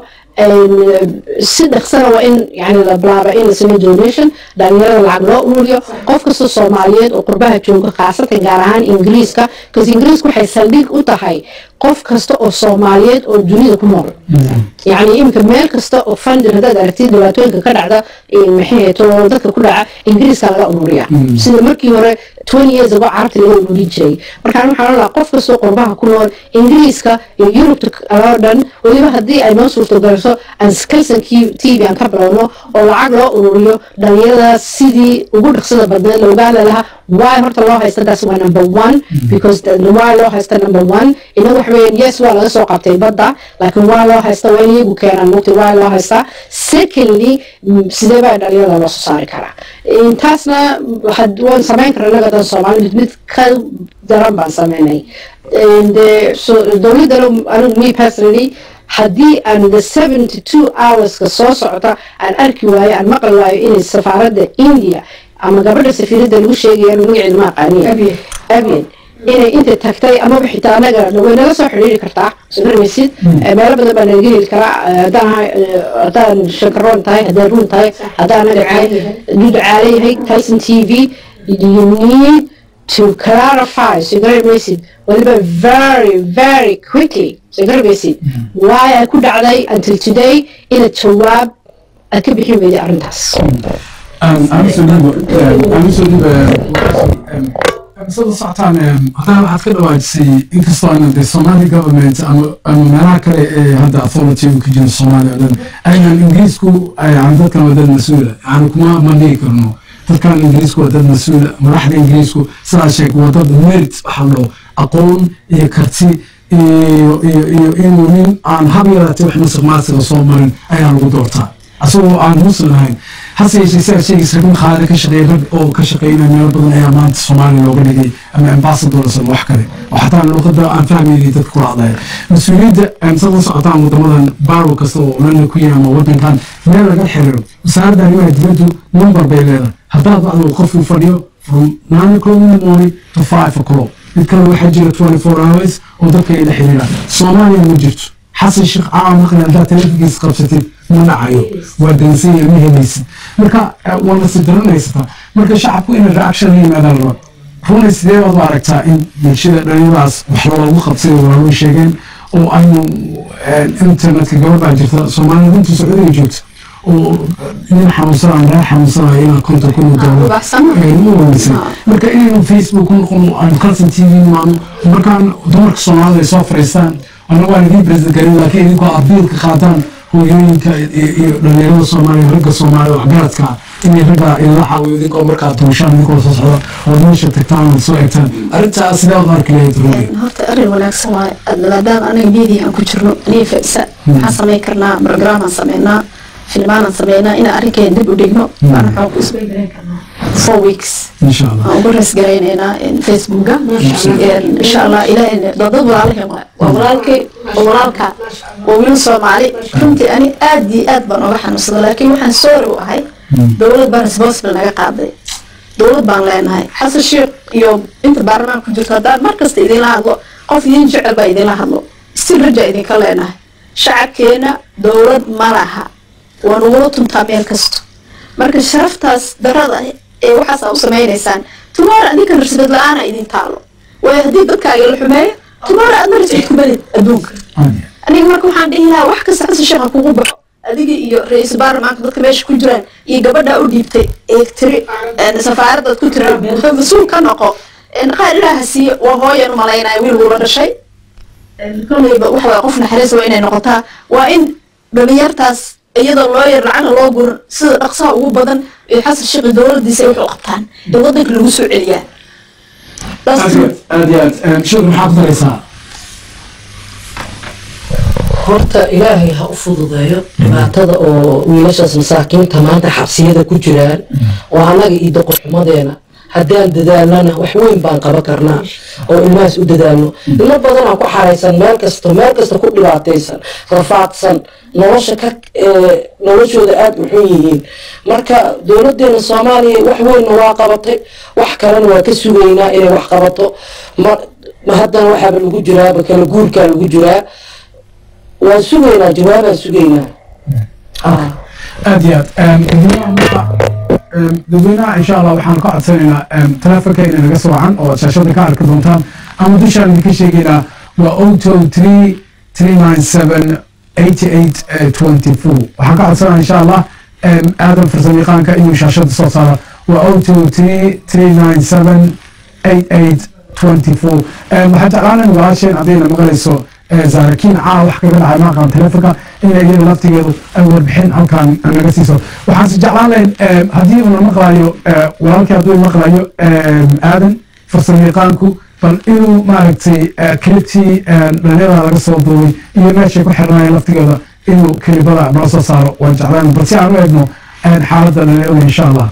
si dhaqsana waa in yani la bilaaba in la sameeyo donation dhalinyarada lacag loo ururiyo qof kasta soomaaliyeed oo qurbaha jooga khaasatan gaar ahaan ingiriiska because ingiriiska waxay saldhig u tahay qof kasta oo soomaaliyeed oo dunida ku nool yacni iminka meel kasta oo fundin haddaad aragtid dhibaatooyinka ka dhacda maxay to dadka ku dhaca ingiriiska laga ururiya sida markii hore twenty years ago carabta laga ururin jiray markaan waxaan lahaa qof kastoo qurbaha ku nool ingiriiska iyo yurubta oo dhan weliba haddii ay noo suurto galayso aan kalsankii t v aan ka bilowno oo lacag loo ururiyo dhalinyarada sidii ugu dhaqsada badneed la ogaada lahaa why horta loo haysta taas waa number one because why loo haysta number one inagu waxa weeyaan yes waa laga soo qabtay badda laakiin waa loo haysta waa in iyagu keenaan mugti waa loo haystaa secondly sidee baa dhalinyarada loo soo saari karaa taasna waan samayn karaa inaga dan soomaali mid mid ka daran baan sameynay dowladana anigu me personally haddii aan the seventy two hourska soo socota aan arki waayo aan maqli waayo inay safaaradda india ama gabadha safiiradda lagu sheegaya magaceeda ma aqaaniya abian inay inta tagtay amaba xitaa anaga way naga soo xidhiiri kartaa sogarmaysid meelo badan baa nalaga heli karaa haddaan haddaan shankaroon tahay haddaan ruun tahay haddaan anaga tahay duducaale yahay tyson t v you need to clarify sogarmaysid waliba very very quickly sogarmaysid why ay ku dhacday until today inaad jawaab aad ka bixin weyday arrintaas sida socotaan haddana waxaad ka dhawaajisay inkastoo aanan de somali government ama meelaha kale ee hadda authority ka jira soomaaliya o dhan aynan ingiriisku yani dadkan waa dad mas-uula yani kuma mandhigi karno dadkan ingiriisku waa dad mas-uula madaxda ingiriisku sidaa sheeg waa dad merit waxaa loo aqoon iyo karti iyo iyo iyo inuu nin aan hab yaraatay wax masuq maasiga soo marin ayaa lagu doortaa asagoo aan muslim ahayn hase yeeshee sidaa sheegaysa rag makhaali ka shaqeeya rag oo ka shaqeynaya meelo badan ayaa maanta soomaaliya looga dhigay ama ambassadors ama wax kale oo xataa luuqada aan fahmaynay dadka kula hadlaya mas-uuliyadda sad la socotaan wadamadan baaro kasta oo lana ku yahay ama wadankan meel laga xiriiro wasaaradda arrimaha dibaddu number bay leedahay haddaad adigu qofku fadhiyo from nine o'clock in the morning to five o'clock mid kale waxaa jira twenty four hours oo dadka ay la xiriiraan soomaaliya ma jirto xasan sheekh caawa maqli haddaad teleefonkiisa qabsatid ma dhacayo waa dansanya ma helaysid marka waa la sidaranaysataa marka shacabku inay reaction la yimaadaan raba runay sidee baad u aragtaa in bulshada dhalinyaradaas wax loogu qabsay walaaloo sheegeen oo aynu internetka gabadhaa jirta soomaalida runtii sacuudiga joogta oo nin xanuunsanaa reer xanuunsanaya inaa konton kun oo doolar marka inaynu facebook ku noqono aan kalsan t v maano markaan dumarka soomaalida ay soo fariistaan anna waan idiin president garin laakiin idinkoo abiilka qaataan hooyooyinka iyo dhalinyarada soomaaliya ragga soomaaliya waxgaradka inay ragga idinla caawiyo idinkoo markaa duushaan idinkoo soo socda oo meesha tagtaan oo soo egtaan arrintaa sidee ad arki lahayd ruugi horta arrin wanaagsan waaye maadaama anaga media aan ku jirno aniga fa'isa maxaan samayn karnaa programaan sameynaa filmaanaan sameynaa inaan arrinkeena dib u dhigno waana waxaan ku isbeygareyn karnaa four weeks insha allah waan ugu rasgaraynaynaa facebooka insha allah ilaahay dad walaalaheen waa waa walaalkay waa walaalka waa wiil soomaali runtii ani aad iyo aad baan oga xanuunsada laakiin waxaan sorry u ahay dowlad baan responsible naga qaaday dowlad baan leenahay xasan sheekh iyo inta baarlamaanka ku jirto haddaan mar kasta idinla hadlo qof idin jecel baa idinla hadlo stil rajaa idinka leenahay shacabkeena dowlad ma laha waa nugula tuntaa meel kasto marka sharaftaas darada ee waxaas aa u samaynaysaan tumaara adinka rasbad la-aana idin taalo waayo haddii dadkaaga la xumeeyo tumaara aadna rasbad ku belid adduunka aniga marka waxaan dhihi lahaa wax kasta xasan sheekha kugu baxo adiga iyo ra-iisul baarlamaanka dadka meesha ku jiraan iyo gabadha u dhiibtay ee tiri safaaradaad ku tiri mas-uul ka noqo qaar ilaaha siiye waa hooyan u malaynaya wiil wuula dhashay kollayba waxa waye qof naxariis waa inay noqotaa waa in dhalinyartaas iyadoo loo yar lacagna loo guran sida dhaqsaha ugu badan ee xasan sheekhi dowladiisa ay wax u qabtaan ee wadanka lagu soo celiyaa aad iyo aad iyo aad sheekh maxaad ku daraysaa horta ilaahay ha u fududeeyo dhibaatada oo wiilashaas masaakiinta maanta xabsiyada ku jiraan oo annaga iyo doqorxumadeena haddaan dadaalnana wax weyn baan qaban karnaa oo ilmahaas u dadaalno ilmo badanaa ku xaraysan meel kasto meel kasta ku dhibaataysan rafaadsan nolosha ka noloshooda aada u xun yihiin marka dowladeena soomaaliya wax weynna waa qabatay wax kalena waa ka sugaynaa inay wax qabato ma haddana waxaaba lagu jiraaba kala guurkaa lagu jiraa waan sugaynaa jawaabaan sugaynaa aad iyo aad dadweynaha insha allah waxaan ka codsanaynaa teleefonka inay naga soo wacan oo shaashada ka arki doontaan ama dushaan idinka sheegaynaa waa o two three three nine seven eighty eight twenty four waxaan ka codsanaa insha allah aadan farsamayaqaanka inuu shaashada soo saaro waa o two three three nine seven eight eight twenty four waxaan jeclaanan walaasheen haddayna maqlayso zaarakiin caa wax kaga dhacay maaqan telefonka ina iyada laftigeedu ay warbixin halkan naga siiso waxaanse jeclaan lahayn haddii uuna maqlayo walaalkii hadduu maqlayo aadan farsamayaqaanku bal inuu maaragtay kelibtii dhalinyarada laga soo duubay iyo meeshay ku xirnaayeen laftigeeda inuu kelibada noo soo saaro waan jeclaan bal si aan u eegno xaaladda dhalinyarada insha allah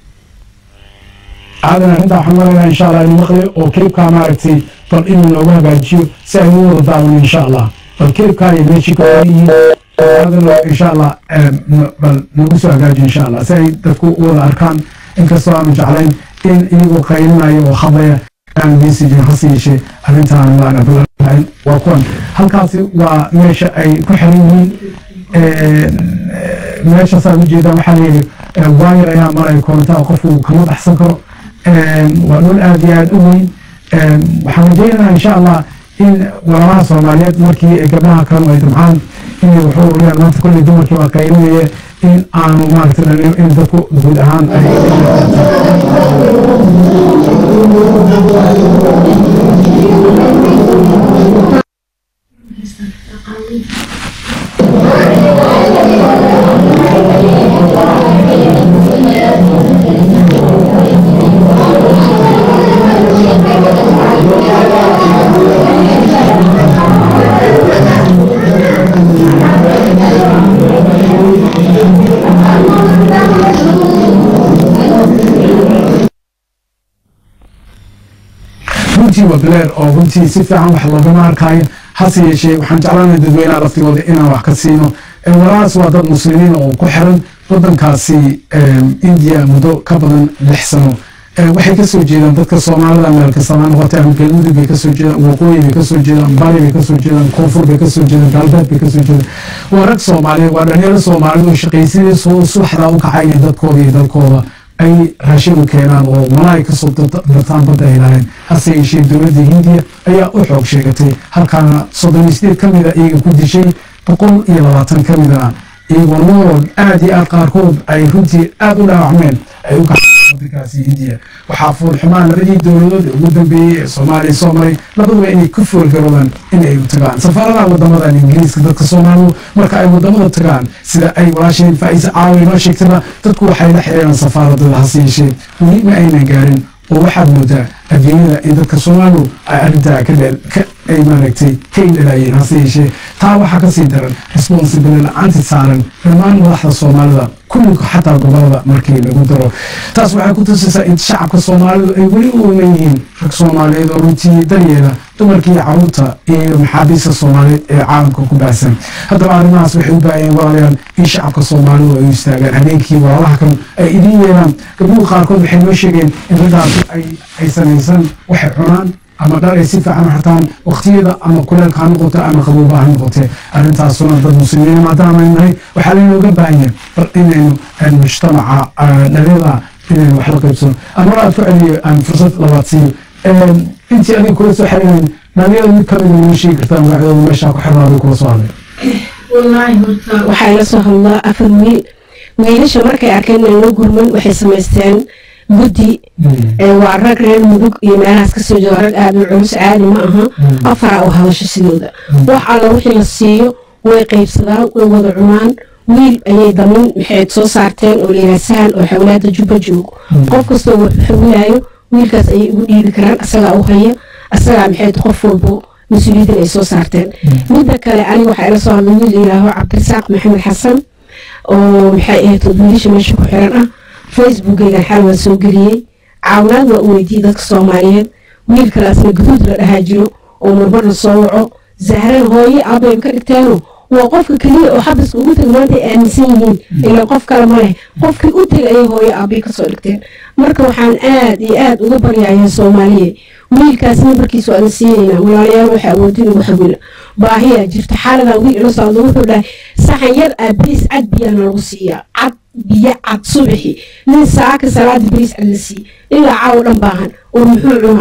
aadan arrintaa waxaan maraynaa insha allah inuu maqlayo oo kelibkaa maaragtay bal inuu noogu hagaajiyo si ay u wada daawano insha allah bal kelibkaa iyo meeshii ka yihiin aadano insha allah bal nagu soo hagaajiyo insha allah si ay dadku u wada arkaan inkastoo aanu jeclayn in iyagoo qaylinayo oo hadlaya aan messagin hase yeeshee arrintaan waana balaain waa kuwan halkaasi waa meesha ay ku xiran yihiin meeshaasaad ujeedaan waxaa layidhi waayar ayaa maraya korontaa qofku kama baxsan karo waa dhul aad iyo aad u weyn waxaan rajaynaynaa insha allah in walaalaha soomaaliyeed markii gabdhaha kanu ay damcaan inay wuxuu uriyaan maanta kolley dumarkii waa qaylinaya in aanu maaragtay in dadku guud ahaan ay runtii waa bileer oo runtii si fiican wax loogama arkaayo hase yeeshee waxaan jeclaanay dadweynaha laftigooda inaan wax ka siino walaalahaas waa dad muslimiin oo ku xiran wadankaasi indiya muddo ka badan lix sano waxay kasoo jeedaan dadka soomaalida meel kastaba noqotay ama galmudug bay kasoo jeedaan waqooyi bay kasoo jeedaan bari bay kasoo jeedaan koonfur bay kasoo jeedaan galbeed bay kasoo jeedaan waa rag soomaaliyeed waa dhalinyaro soomaaliyeed oo shaqaysadii subaxda u kacaya dadkooda iyo dalkooda ay raashin u keenaan oo malaay kasoo dartaan badda ay lahayn hase yeeshee dowladda hindiya ayaa u xoog sheegatay halkaana soddon iyo sideed ka mida iyaga ku dishay boqol iyo labaatan ka midana iyagoo nool aad iyo aad qaarkood ay runtii aad u dhaawacmeen ay u kaceen wadankaasi hindiya waxaa fuulxumaan labadii dowladood ee ugu dambeeyey ee soomaaliya soo maray labaduba inay ku foolgaroodaan in ay u tagaan safaaradaha wadamadan ingiriiska dadka soomaalidu marka ay wadamada tagaan sida ay walaasheen faa'iise caawi noo sheegtaba dadku waxay la xiriiraan safaaradada hase yeeshee weli ma aynan gaarin oo waxaad moodaa adduunyada in dadka soomaalidu ay arrintaa ka dheel ka ay maaragtay ka indhalaayeen hase yeeshee taa waxaa kasii daran responsibility la-aanti saaran dhammaan madaxda soomaalida kulliga xataa gobolada markii lagu daro taas waxay ku tusaysaa in shacabka soomaalidu ay weli u ooman yihiin rag soomaaliyeed oo runtii daryeela dumarkii caruurta iyo maxaabiista soomaaliyeed ee caalamka ku baahsan haddaba arrimahaas waxay u baahayeen walaalayaal in shacabka soomaalidu ay u istaagaan habeenkii walaalaha kan ay idin yeelaan gabdhuhu qaarkood waxay noo sheegeen in raggaasi ay ay samaysan waxay cunaan ama dhar ay si fiican u xirtaan waqtiyada ama kuleelka ha noqoto ama qabooba ha noqote arrintaasuna dad muslimiin maadaama ay nahay waxaa laynooga baahanya bal inaynu mujtamaca dhalinyada inaynu wax la qaybsano ama aad ku celiyo aan fursad labaad siiyo intii adiga kula soo xiriirayn dhalinyada mid kamid inoo sheegi kartaa magacdooda meeshaa ku xirnaaday kula soo hadlay wallaahi horta waxaa ila soo hadlaa afar wiil wiilasha markay arkeen inayno gurman waxay samaysteen guddi waa rag reer mudug iyo meelahaas kasoo jeeda rag aada u culus caadi ma aha afaraa u hadasho sidooda wax alla wixii la siiyo way qaybsadaan way wada cunaan wiil ayay damin maxay soo saarteen oo layidhaha sahan oo xawlaada jubba joogo qof kastoo wuxuu xawilaayo wiilkaas ayay ugu dhiibi karaan asagaa u haya asagaa maxay qof walbo mas-uuliyadan ay soo saarteen midda kale aniga waxaa ila soo hadlay wiil layidhaaho cabdirasaaq maxamed xasan oo maxay ahayd wiilasha meesha ku xiran ah facebookeygan xal waa soo geliyey caawinaad waa u weydiiyey dadka soomaaliyeed wiil kalaasna guduud la dhahaa jiro oo marmar la soo waco zahran hooye aabay ka dhigteeno waa qofka keliya oo xabiska ugu tega maanta ay aaminsan yihiin ilaa qof kale ma leh qofkii u tegay ayay hooye aabay kasoo dhigteen marka waxaan aad iyo aad uga baryayaa soomaaliya wiilkaas nambarkiisa waa la siinaynaa walaalayaal waxa awoodin ugu xawila baahiyaa jirta xaaladan wiil ila socda wuxuu dhahay saxan yar aa bariis cad biyaana lagu siiyaa cad biyo cad subaxi nin saaka salaada bariis cad la siiy ilaa caawo dhan baahan oo muxuu cunayaa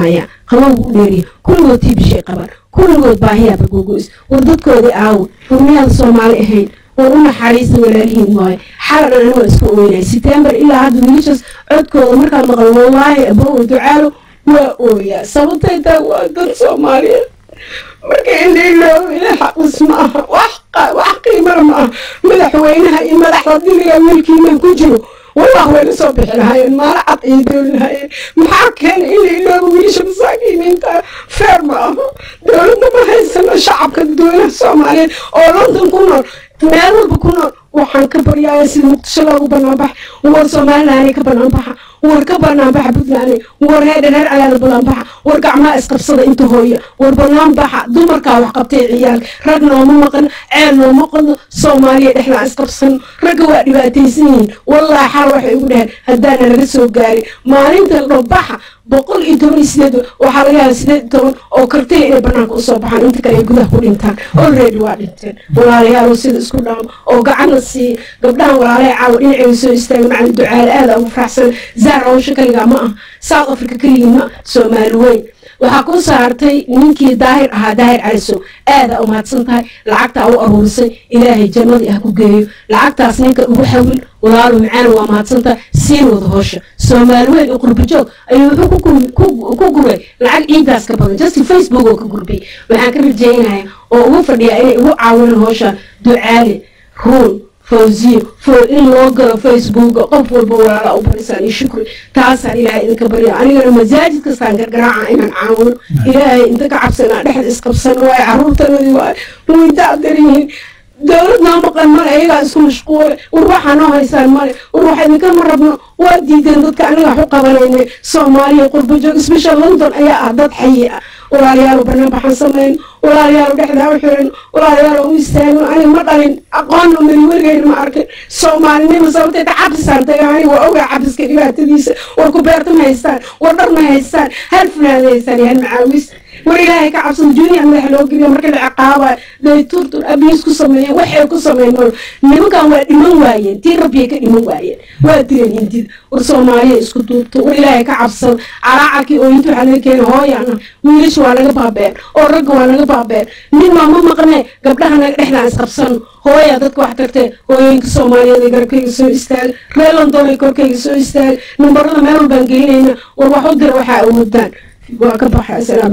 qabowgu u dheeriya kulligood tiibishay qabaan kulligood baahiyaaba gogoys war dadkoodii aawo hurmiyada soomaali ahayn war u naxariista walaalihiin waayo xalan ani waa isku ooynay setembar ilaa hadda wiilashaas codkooda markaa maqan wallaahi abow ducaalo waa ooyaa sababtay tahay waa dad soomaaliyeed marka indhailoow ila xaqis ma aha wax wax qiimana ma aha madaxweynaha iyo madaxda diliga wiilkiina ku jiro wallah wayna soo bixi lahaayeen maala cad iyo dooli lahaayeen maxaa keenay in la ilooba wiilasha masaakiiniinta feer ma aho dowladna ma haysano shacabka dowlaha soomaaliyeed oo london ku nool meel walba ku nool waxaan ka baryaaya sida muqdisho loogu banaanbaxa war somalilaani ka banaanbaxa war ka banaanbaxa puntland war heedhan heer calaada banaanbaxa war gacmaha isqabsada inta hooya war banaanbaxa dumarkaa wax qabtay ciyaal rag nooma maqan ceel nooma qodno soomaaliya dhexdaa isqabsan ragga waa dhibaataysan yihiin wallaahi xal waxay ugu dhaheen haddaana laga soo gaarin maalinta dhobaxa boqol iyo toban iyo sideed waxaa laga yaaba sideed iyo toban oo kartay inay banaanka usoo baxaan inta kale ay gudaha ku dhintaan already waa dhinteen walaalayaal sida isku dhaamo oo gacanna siiya gabdhahan walaalaha caawa dhinacay soo istaaga macalin ducaale aada ugu faraxsan zaar hawsha kaligaa ma ah south africa keligii ma soomaali weyn waxaa ku saartay ninkii daahir ahaa daahir calisow aada umahadsan tahay lacagtaa u aruurisay ilaahay jannadii ah ku geeyo lacagtaas ninka ugu xawil walaalo macaana waa mahadsantahay siin wada hoosha soomaali weyn oo qurbajoog ayuu wuxuu ku gubay lacag ciidaas ka badan just facebook oo ka gurbay waxaan ka rajeynaya oo ugu fadhiyaa inay ugu caawinaan hoosha ducaale ruun fawziyo fool in loo galo facebooka qof walba walaala u barisaan iyo shukri taasaan ilaahay idinka barya anigana masaajid kastaan gargaraaca inaan caawino ilaahay inta ka cabsanaa dhexda isqabsan waayo caruurtanadii waayo way dacdaryihiin dowlad noo maqan male ayagaa isku mashquule war waxaa noo haysaan male war waxa idinkama rabno waa diideen dadka aniga wax u qabanayna soomaaliya qurbajoog special london ayaa ah dad xayi ah walaalayaal banaan baxaan samayn walaalayaal dhexdaa u xiran walaalayaal u istaagno aniga ma dhalin aqoonna mari weligeyna ma arkin soomaalinima sababteed cabsisaan taga aniga waa ogaa cabsiska dhibaatadiisa war ku beerta ma haystaan war dhar ma haystaan hal funaada haystaan iyo hal macaawis war ilaahay ka cabsan junior madax loo geliyo marka la ciqaaba day turtur abiis ku sameeyeen waxay ku sameeyeen nimankan waa dhiman waayeen tii rabbiyay ka dhiman waayeen waa dileen hindid war soomaaliya isku duubto war ilaahay ka cabsan calaacalkii oo inta waxaa laga keenay hooyana wiilasha waa laga baabeen oo ragga waa laga baabeen nin maa ma maqne gabdhaha naga dhexdaan isqabsan hooyaa dadka wax tagtee hooyooyinka soomaaliyeed ee garabkayga soo istaaga reer london ay korkayga soo istaaga nambarada meel walbaan gelinayna war wax u dira waxaa awoodaan waa ka baxay assalaamu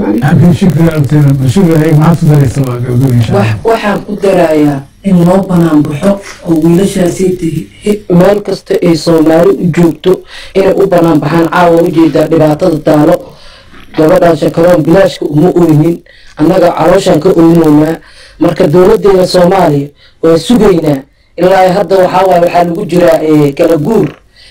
calaykum waxaan ku darayaa in loo banaan baxo oo wiilashaasi meel kasta ay soomaali u joogto inay u banaan baxaan caawa ujeedaa dhibaatada taalo gabadhaan shakaroon bilaashka uma oynin annaga calooshaan ka oynaynaa marka dowladeena soomaaliya waa sugaynaa ilaa hadda waxaa waaye waxaa lagu jiraa kala guur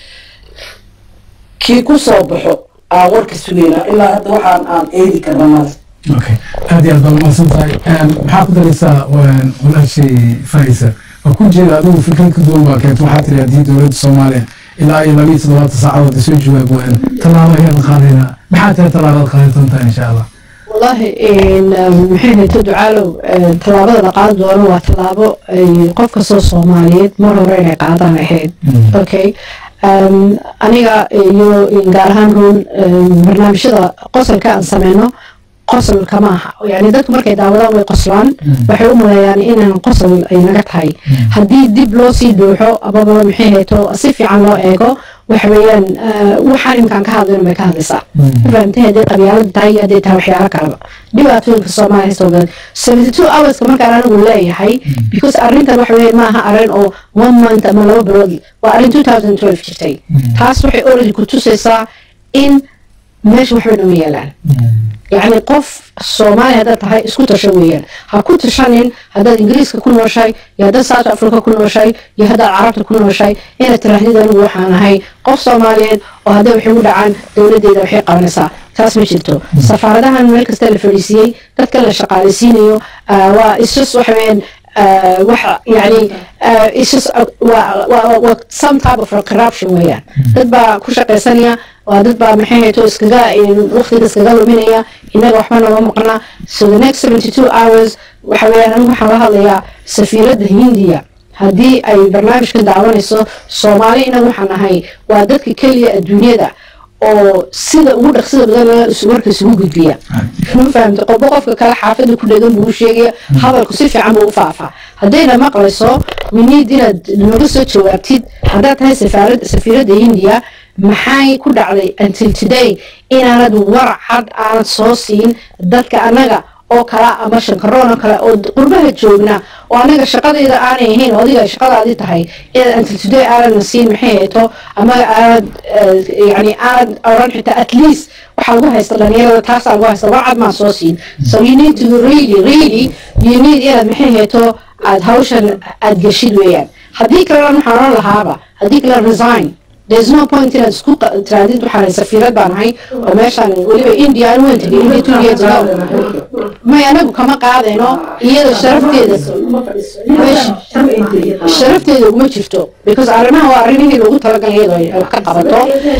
kii ku soo baxo aan warka sugaynaa ilaa hadda waxaan aan eedi karna male okay aad iyo aad baa umahadsan tahay maxaa ku daraysaa walaashay faisa oo ku jeeda adigu fikrad ka duwan baa keento waxaa tiri haddii dowladda soomaaliya ilaa iyo labiyo toddobaatan saacadood isoo jawaab waayaan tallaabo ayaan qaadaynaa maxaa tahay tallaabada qaadan doontaa insha allah والله إن محين تدعالو تلابة لقاد دونه وتلابة قف كسو صوماليات مرة رأينا قادة محيد أوكي أنيقا يو إنقارهان رون برنامج شدا قصر كان سمينو qosol kama aha yani dadku markay daawadaan way qoslaan waxay u maleeyaan inaan qosol ay naga tahay haddii dib loo sii dhuuxo amaba maxay hayto si fiican loo eego waxa weeyaan waxaan imkaan ka hadlayno bay ka hadlaysaa fahamtay hadday qabyaalad tahay iyo hadday tahay waxyaalo kaleba dhibaatooyinka soomaaliya soo gadan seventy two hourska markaan anigu leeyahay because arrintan waxa weeye maaha arrin oo one month ama laba bilood waa arrin two thousand twelve jirtay taas waxay already ku tusaysaa in meesha waxba nama yeelaan yacni qof soomaaliya haddaad tahay isku tasho weeyaan ha ku tashanin haddaad ingiriiska ku nooshahay iyo haddaad south africa ku nooshahay iyo haddaad carabta ku nooshahay inaad tiraahdid anigu waxaan ahay qof soomaaliyeed oo hadday waxay u dhacaan dowladdeeda waxay qabanaysaa taas ma jirto safaaradahan meel kasta la fadhiisiiyey dadka la shaqaaleysiinayo waa isjus waxa weeyaan wax yani isjus waa some type of corruption weeyaan dad baa ku shaqaysanaya waa dad baa maxay hayto iskaga waqtiga iskaga luminaya innaga waxba nooma maqna so the next seventy two hours waxa weeyaan anigu waxaan la hadlayaa safiiradda hindiya haddii ay barnaamijka daawanayso soomaali innaga waxaan ahay waa dadka keliya adduunyada oo sida ugu dhaqsida badan marka isugu gudbiya ma fahamta qofba qofka kale xaafada ku dhegan buu u sheegaya hadalku si fiican buu u faafaa haddayna maqlayso winiid inaad nooga soo jawaabtid haddaad tahay safaarad safiiradda hindiya maxay ku dhacday until today inaanad warac cad aanad soo siin dadka annaga oo kala ama shankaroon oo kale oo qurbaha joogna oo anaga shaqadeeda aanay ahayn oo adiga ay shaqadaadi tahay inaad until today aanadna siin maxay hayto ama aanad yani aanad oran xitaa at least waxaa lagu haysta dhalinyarada taasaa lagu haysta warcad maa soo siin so you need to really really you need inaad maxay hayto aad hawshan aad geshid weeyaan haddii kalena waxaan oran lahaaba haddii kale resign there's no point inaad isku tiraadid waxaan safiirad baan ahay oo meeshaan weliba india aan weyn tegay india two years ago may anagu kama qaadayno iyada sharafteeda sharafteeda uma jirto because arrimaha waa arrimihii loogu talagalay iyadoo wax ka qabato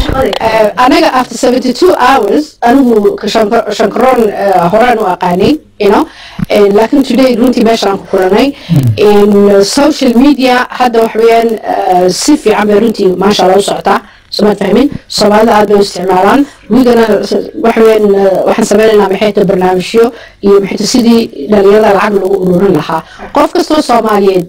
anaga after seventy two hours anigu shankaroon horaan u aqaanay you know laakiin today runtii meeshaan ku kulanay in social media hadda wax weeyaan si fiican bay runtii maasha allah u socotaa somaad fahmin soomaalida aad bay u isticmaalaan wigana wax weeyaan waxaan sameynaynaa maxay tahay barnaamijyo iyo maxay tahay sidii dhalinyarada lacag lagu ururin lahaa qof kastoo soomaaliyeed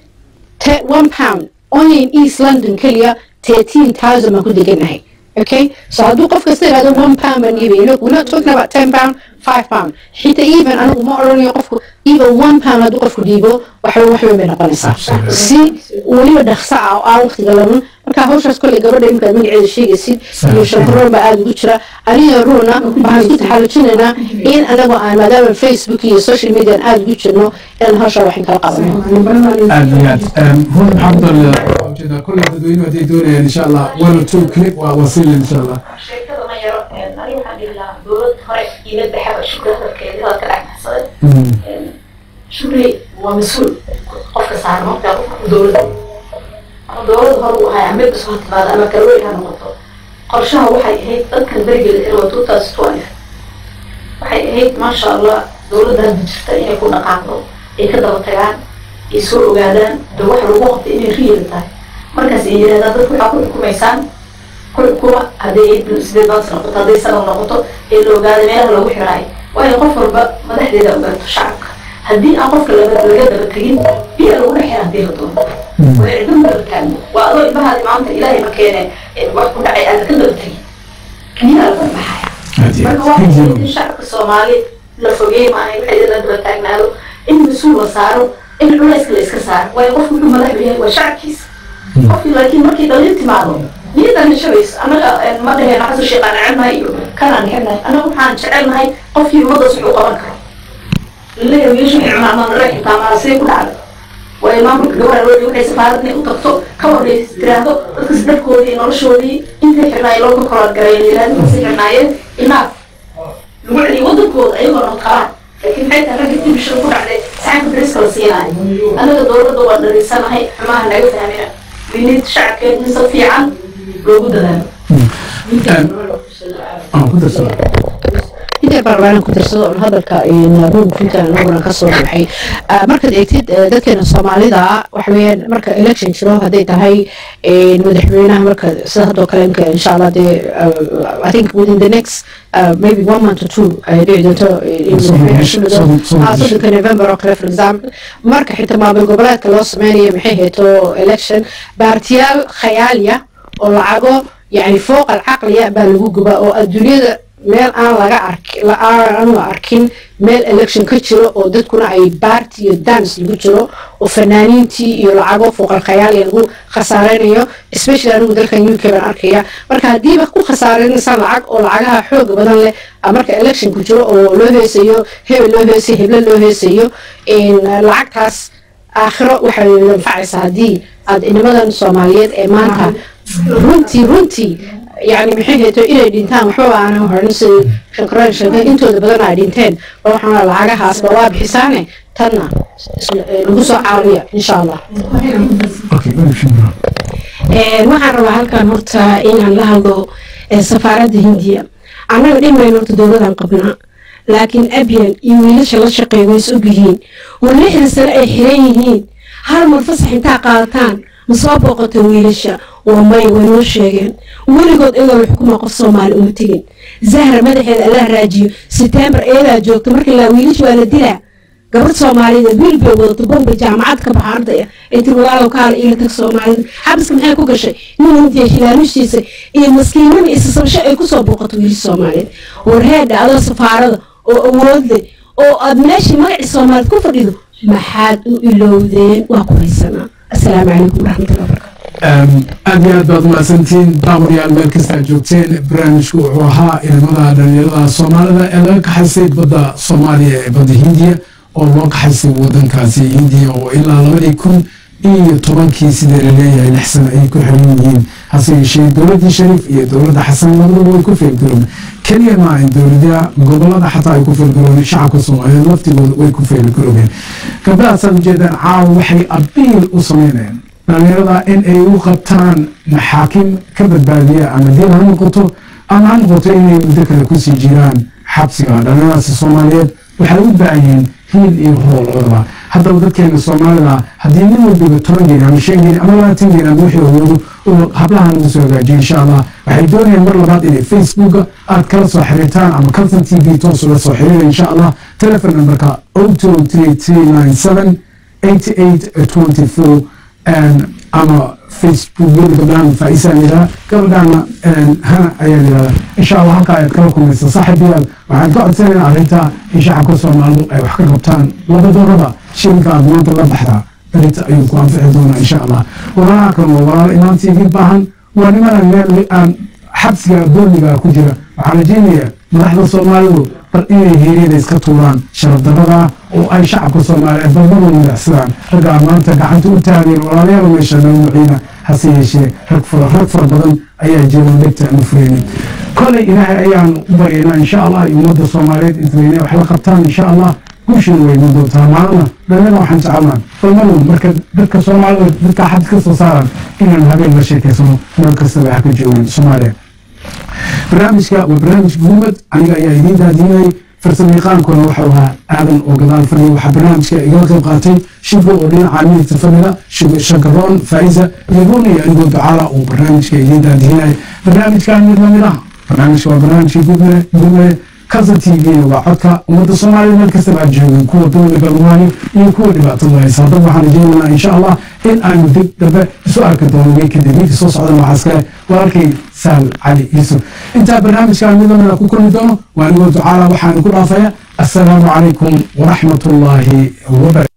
one pound only in east london keliya thirteen thousand baan ku deganahay okay so hadduu qof kasta yidhahdo one pound baan iibay look we're not talking about ten pound five pound xitaa even anigu ma odhanayo qofku even one pound hadduu qofku dhiibo waxba waxweyn bay noqonaysaa si weliba dhaqso ah oo aan waqtiga lamun marka hawshaas kolley gabadha imikaad magaceeda sheegaysid iyo shankaroon baa aada ugu jira aniga ruuna waxaan isku taxallujinaynaa in anagu aan maadaama facebook iyo social media aan aada ugu jirno inaan hawshaa waxin kala qabano aad iyo aad run maxamed ujeeda kolley dadweynuhu hadday doonayaan insha allah one or two clip waa wasiila insha allah sheekada ma yaro aniga waxaan dhihi lahaa dowlad hore iila baxaba shukri hadalkeeda hadalka dhexmaxsaday shukri waa mas-uul qofka saaran markaa qofka dowladda ama dowlad hore uu ahay amid isu hatimaado ama kalweyn ha noqoto qorshaha waxay ahayd dadkan berigeeda ilaa two thousand twelve waxay ahayd maasha allah dowladda hadda jirta inay ku dhaqaaqdo ay ka daba tagaan ay soo ogaadaan de waxa lagu qabtay inay riyada tahay markaas ay yidhahdaan dadku waxaa ku xukumaysaan kuwa hadday sideed baans noqoto hadday sanad noqoto ee la ogaada meelaha lagu xiraayo waayo qof walba madaxdeeda ogaato shacabka haddii aan qofka laga laga daba tegin biya lagu dhex xira hadii la doono waa ciddo daba taagno waa adoo ilmahaadi maanta ilaahay ma keene wax ku dhacay aada ka daba tegin biyaa laga baxaya marka waa in shacabka soomaali la fogey maahay waxay la daba taagnaado in mas-uul la saaro in culayska la iska saaro waayo qofku wuxuu madax yahay waa shacabkiisa qofkii laakiin markii dhalin timaado niyadan shabayso anaga ma dhaheen xasan sheekh aan jecelnahay iyo kanaan necebnahay anaga waxaan jecelnahay qofkii ummadaas wuxuu qaban karo laleeyahay wiilasha xirmaamana reer xitaamaana sidee ku dhacday waayo maamulka gabadha loo waxay safaaradna u tagto ka horreys tiraahdo dadkas dharkoodii noloshoodii intay xirnaayeen loo ka korood gareeyeen yiraahdo waxay xirnaayeen inaaf lagu celiyo wadankooda ayagoo nabad qabaan laakiin maxay tahay ragga dibishan ku dhacday saxanka beriska la siinayo anaga dowladda waa dhariisanahay xumaha naga fahmina winid shacabkeed mise fiican loogu dadaalo inta baarlaanan ku darsado on hadalka ruum fintan anaguna kasoo baxay markaad eegtid dadkeena soomaalida waxa weeyaan marka election jiro hadday tahay madaxweynaha marka sida haddoo kale imka insha allah dee i think within the next uh, maybe one month or two ay dhici doonto soddonka november oo kale for example marka xitaa maamul goboleedka loo sameynayo maxay hayto election baartiyaal khayaaliya oo lacago yani fooq alcaqliya baa lagu gubaa oo adduunyada meel aan laga arki aanu arkin meel election ka jiro oo dadkuna ay baarti iyo dance lagu jiro oo fanaaniintii iyo lacago fooqal khayaaliya lagu khasaareynayo especially anigu dalkan u k baan arkaya marka haddiiba ku khasaareynaysaan lacag oo lacagaha xooga badan leh marka election ku jiro oo loo heesayo hebel loo heesayo heble loo heesayo lacagtaas aakhiro waxay anfacaysaa haddii aad inimadan soomaaliyeed ee maanta runtii runtii يعني maxay hayto inay dhintaan waxbaba aanan horin sidii shankaraan sheegay intooda badan ay dhinteen waxaana lacagahaasba waa bixisaane tanna lagu soo caawiya insha allah waxaan rabaa halkan horta inaan la hadlo safaaradda hindiya annaga dhimayno horta dowladan qabnaa laakiin abyan iyo wiilasha la shaqeeya way is ogyihiin oo lixdan sano ay xiran yihiin hal mar fasax intaa qaadataan ma soo booqato wiilasha waa may way noo sheegeen weligood iyadoo la xukumaa qof soomaali uma tegin zahra madaxeeda allah raajiyo setembar iyadaa joogto markii la wiilish waa la dilaa gabadh soomaaliyeed wiil bay wadato bombay jaamacad ka baxa ardaya ay tiri walaalow kaala iila tag soomaalida xabiska maxay ku gashay nin hindiya hilaalushiisa iyo maskiinada isasabasho ay kusoo booqato wiilish soomaaliyeed warheedha adoo safaarada oo awood leh oo aad meeshii magacii soomaaliyeed ku fadhido maxaad u ilowdeen waa ku haysanaa assalaamu calaykum waraxmatullahi wabarakatu aad iyo aad baad umahadsantihiin daawadayaal meel kasta aad joogteen barnaamijku wuxuu ahaa ilamada dhalinyarada soomaalida ee laga kaxaysay badda soomaaliya ee badda hindiya oo loo kaxaysay wadankaasi hindiya oo ilaa labadii kun iyo tobankii sidee laleeyahay lix sano ay ku xiran yihiin hase yeeshee dowladdii shariif iyo dowladda xasan labaduba way ku feelgaroobeen keliya maa in dowladaha gobolada xataa ay ku feelgaroobeen shacabka soomaaliyeed laftigooda way ku feelgaroobeen gabdhahaasaad ujeedaan caawa waxay abiil u sameynayaan dhalinyarada in ay u qabtaan maxaakim ka badbaadiya ama diin ha noqoto ama ha noqoto inay muddo kale kusii jiraan xabsiga dhalinyaradaasi soomaaliyeed waxay u baahan yihiin hiil iyo hool labadaba haddaba dadkeena soomaalida haddii nin walbiba toban geeni ama shan geeni ama labaatan geeni ama wixii awoodo uu hablahan ugu soo hagaajiyo insha allah waxay doonayaan mar labaad inay facebooka aad kala soo xiriirtaan ama calton t v toos ula soo xiriira insha allah telefon numberka o two three three nine seven eighty eight twenty four ama facebook yada gabdhahan faaisaan yidhaha gabadhaana hana ayaa yidhahda insha allah halkaa ayaad kala kulmaysa saaxiibayaal waxaan ka codsanaynaa arrinta in shacabka soomaalidu ay wax ka qabtaan labadooraba shilinka aad maanta la baxdaa berita ayuu ku anfici doonaa insha allah walaalaha kan waa walaalo imaantii idin baahan waa nimanaan meel aan xabsiga dooniga ku jira waxaan rajeynayaa madaxda soomaalidu bal inay heeryada iska tuuraan sharafdarada oo ay shacabka soomaaliyeed balmadu midacsadaan raggaa maanta gacanta u taageen walaalayaal meesha nawmuciina hase yeeshee rag fara rag fara badan ayaa jira dhegta aanu fureynin kolay ilaahay ayaan u baryaynaa insha allah iyo ummadda soomaaliyeed intayna wax la qabtaan insha allah guushin way iman doontaa maalina dhalina waxaan jecelnaa balmadu marka dadka soomaalida dadka xabs ka soo saaran inaan habeen la sheekeysano meel kastaba ha ka joogan soomaaliya barnaamijka waa barnaamij guumad aniga ayaa idiin daadinayay farsamayaqaankuna waxau ahaa aadan oo gadaal fadhiya waxaa barnaamijka igala qayb qaatay shibo oo dhinaca midigta fadhida shagaroon faa'iza iyo gooni iyo anigoo ducaala uu barnaamijka idiin daadinayay barnaamijkan mid lamid ah barnaamijka waa barnaamijka guumade guumade kasa t v waa codka ummadda soomaaliyed meel kastaba aad joogeen kuwa dowliga lugahayo iyo kuwa dhibaatada haysa haddaba waxaan rajeynaynaa insha allah in aanu dib dambe isu arki doono wey kadib wiilka soo socdan waxaa iskale walaalkay sahal cali yuusuf intaa barnaamijkan mid lamida ku kulmi doono waa anigoo ducaala waxaan ku dhaafaya assalaamu calaykum waraxmat ullaahi wabarakatu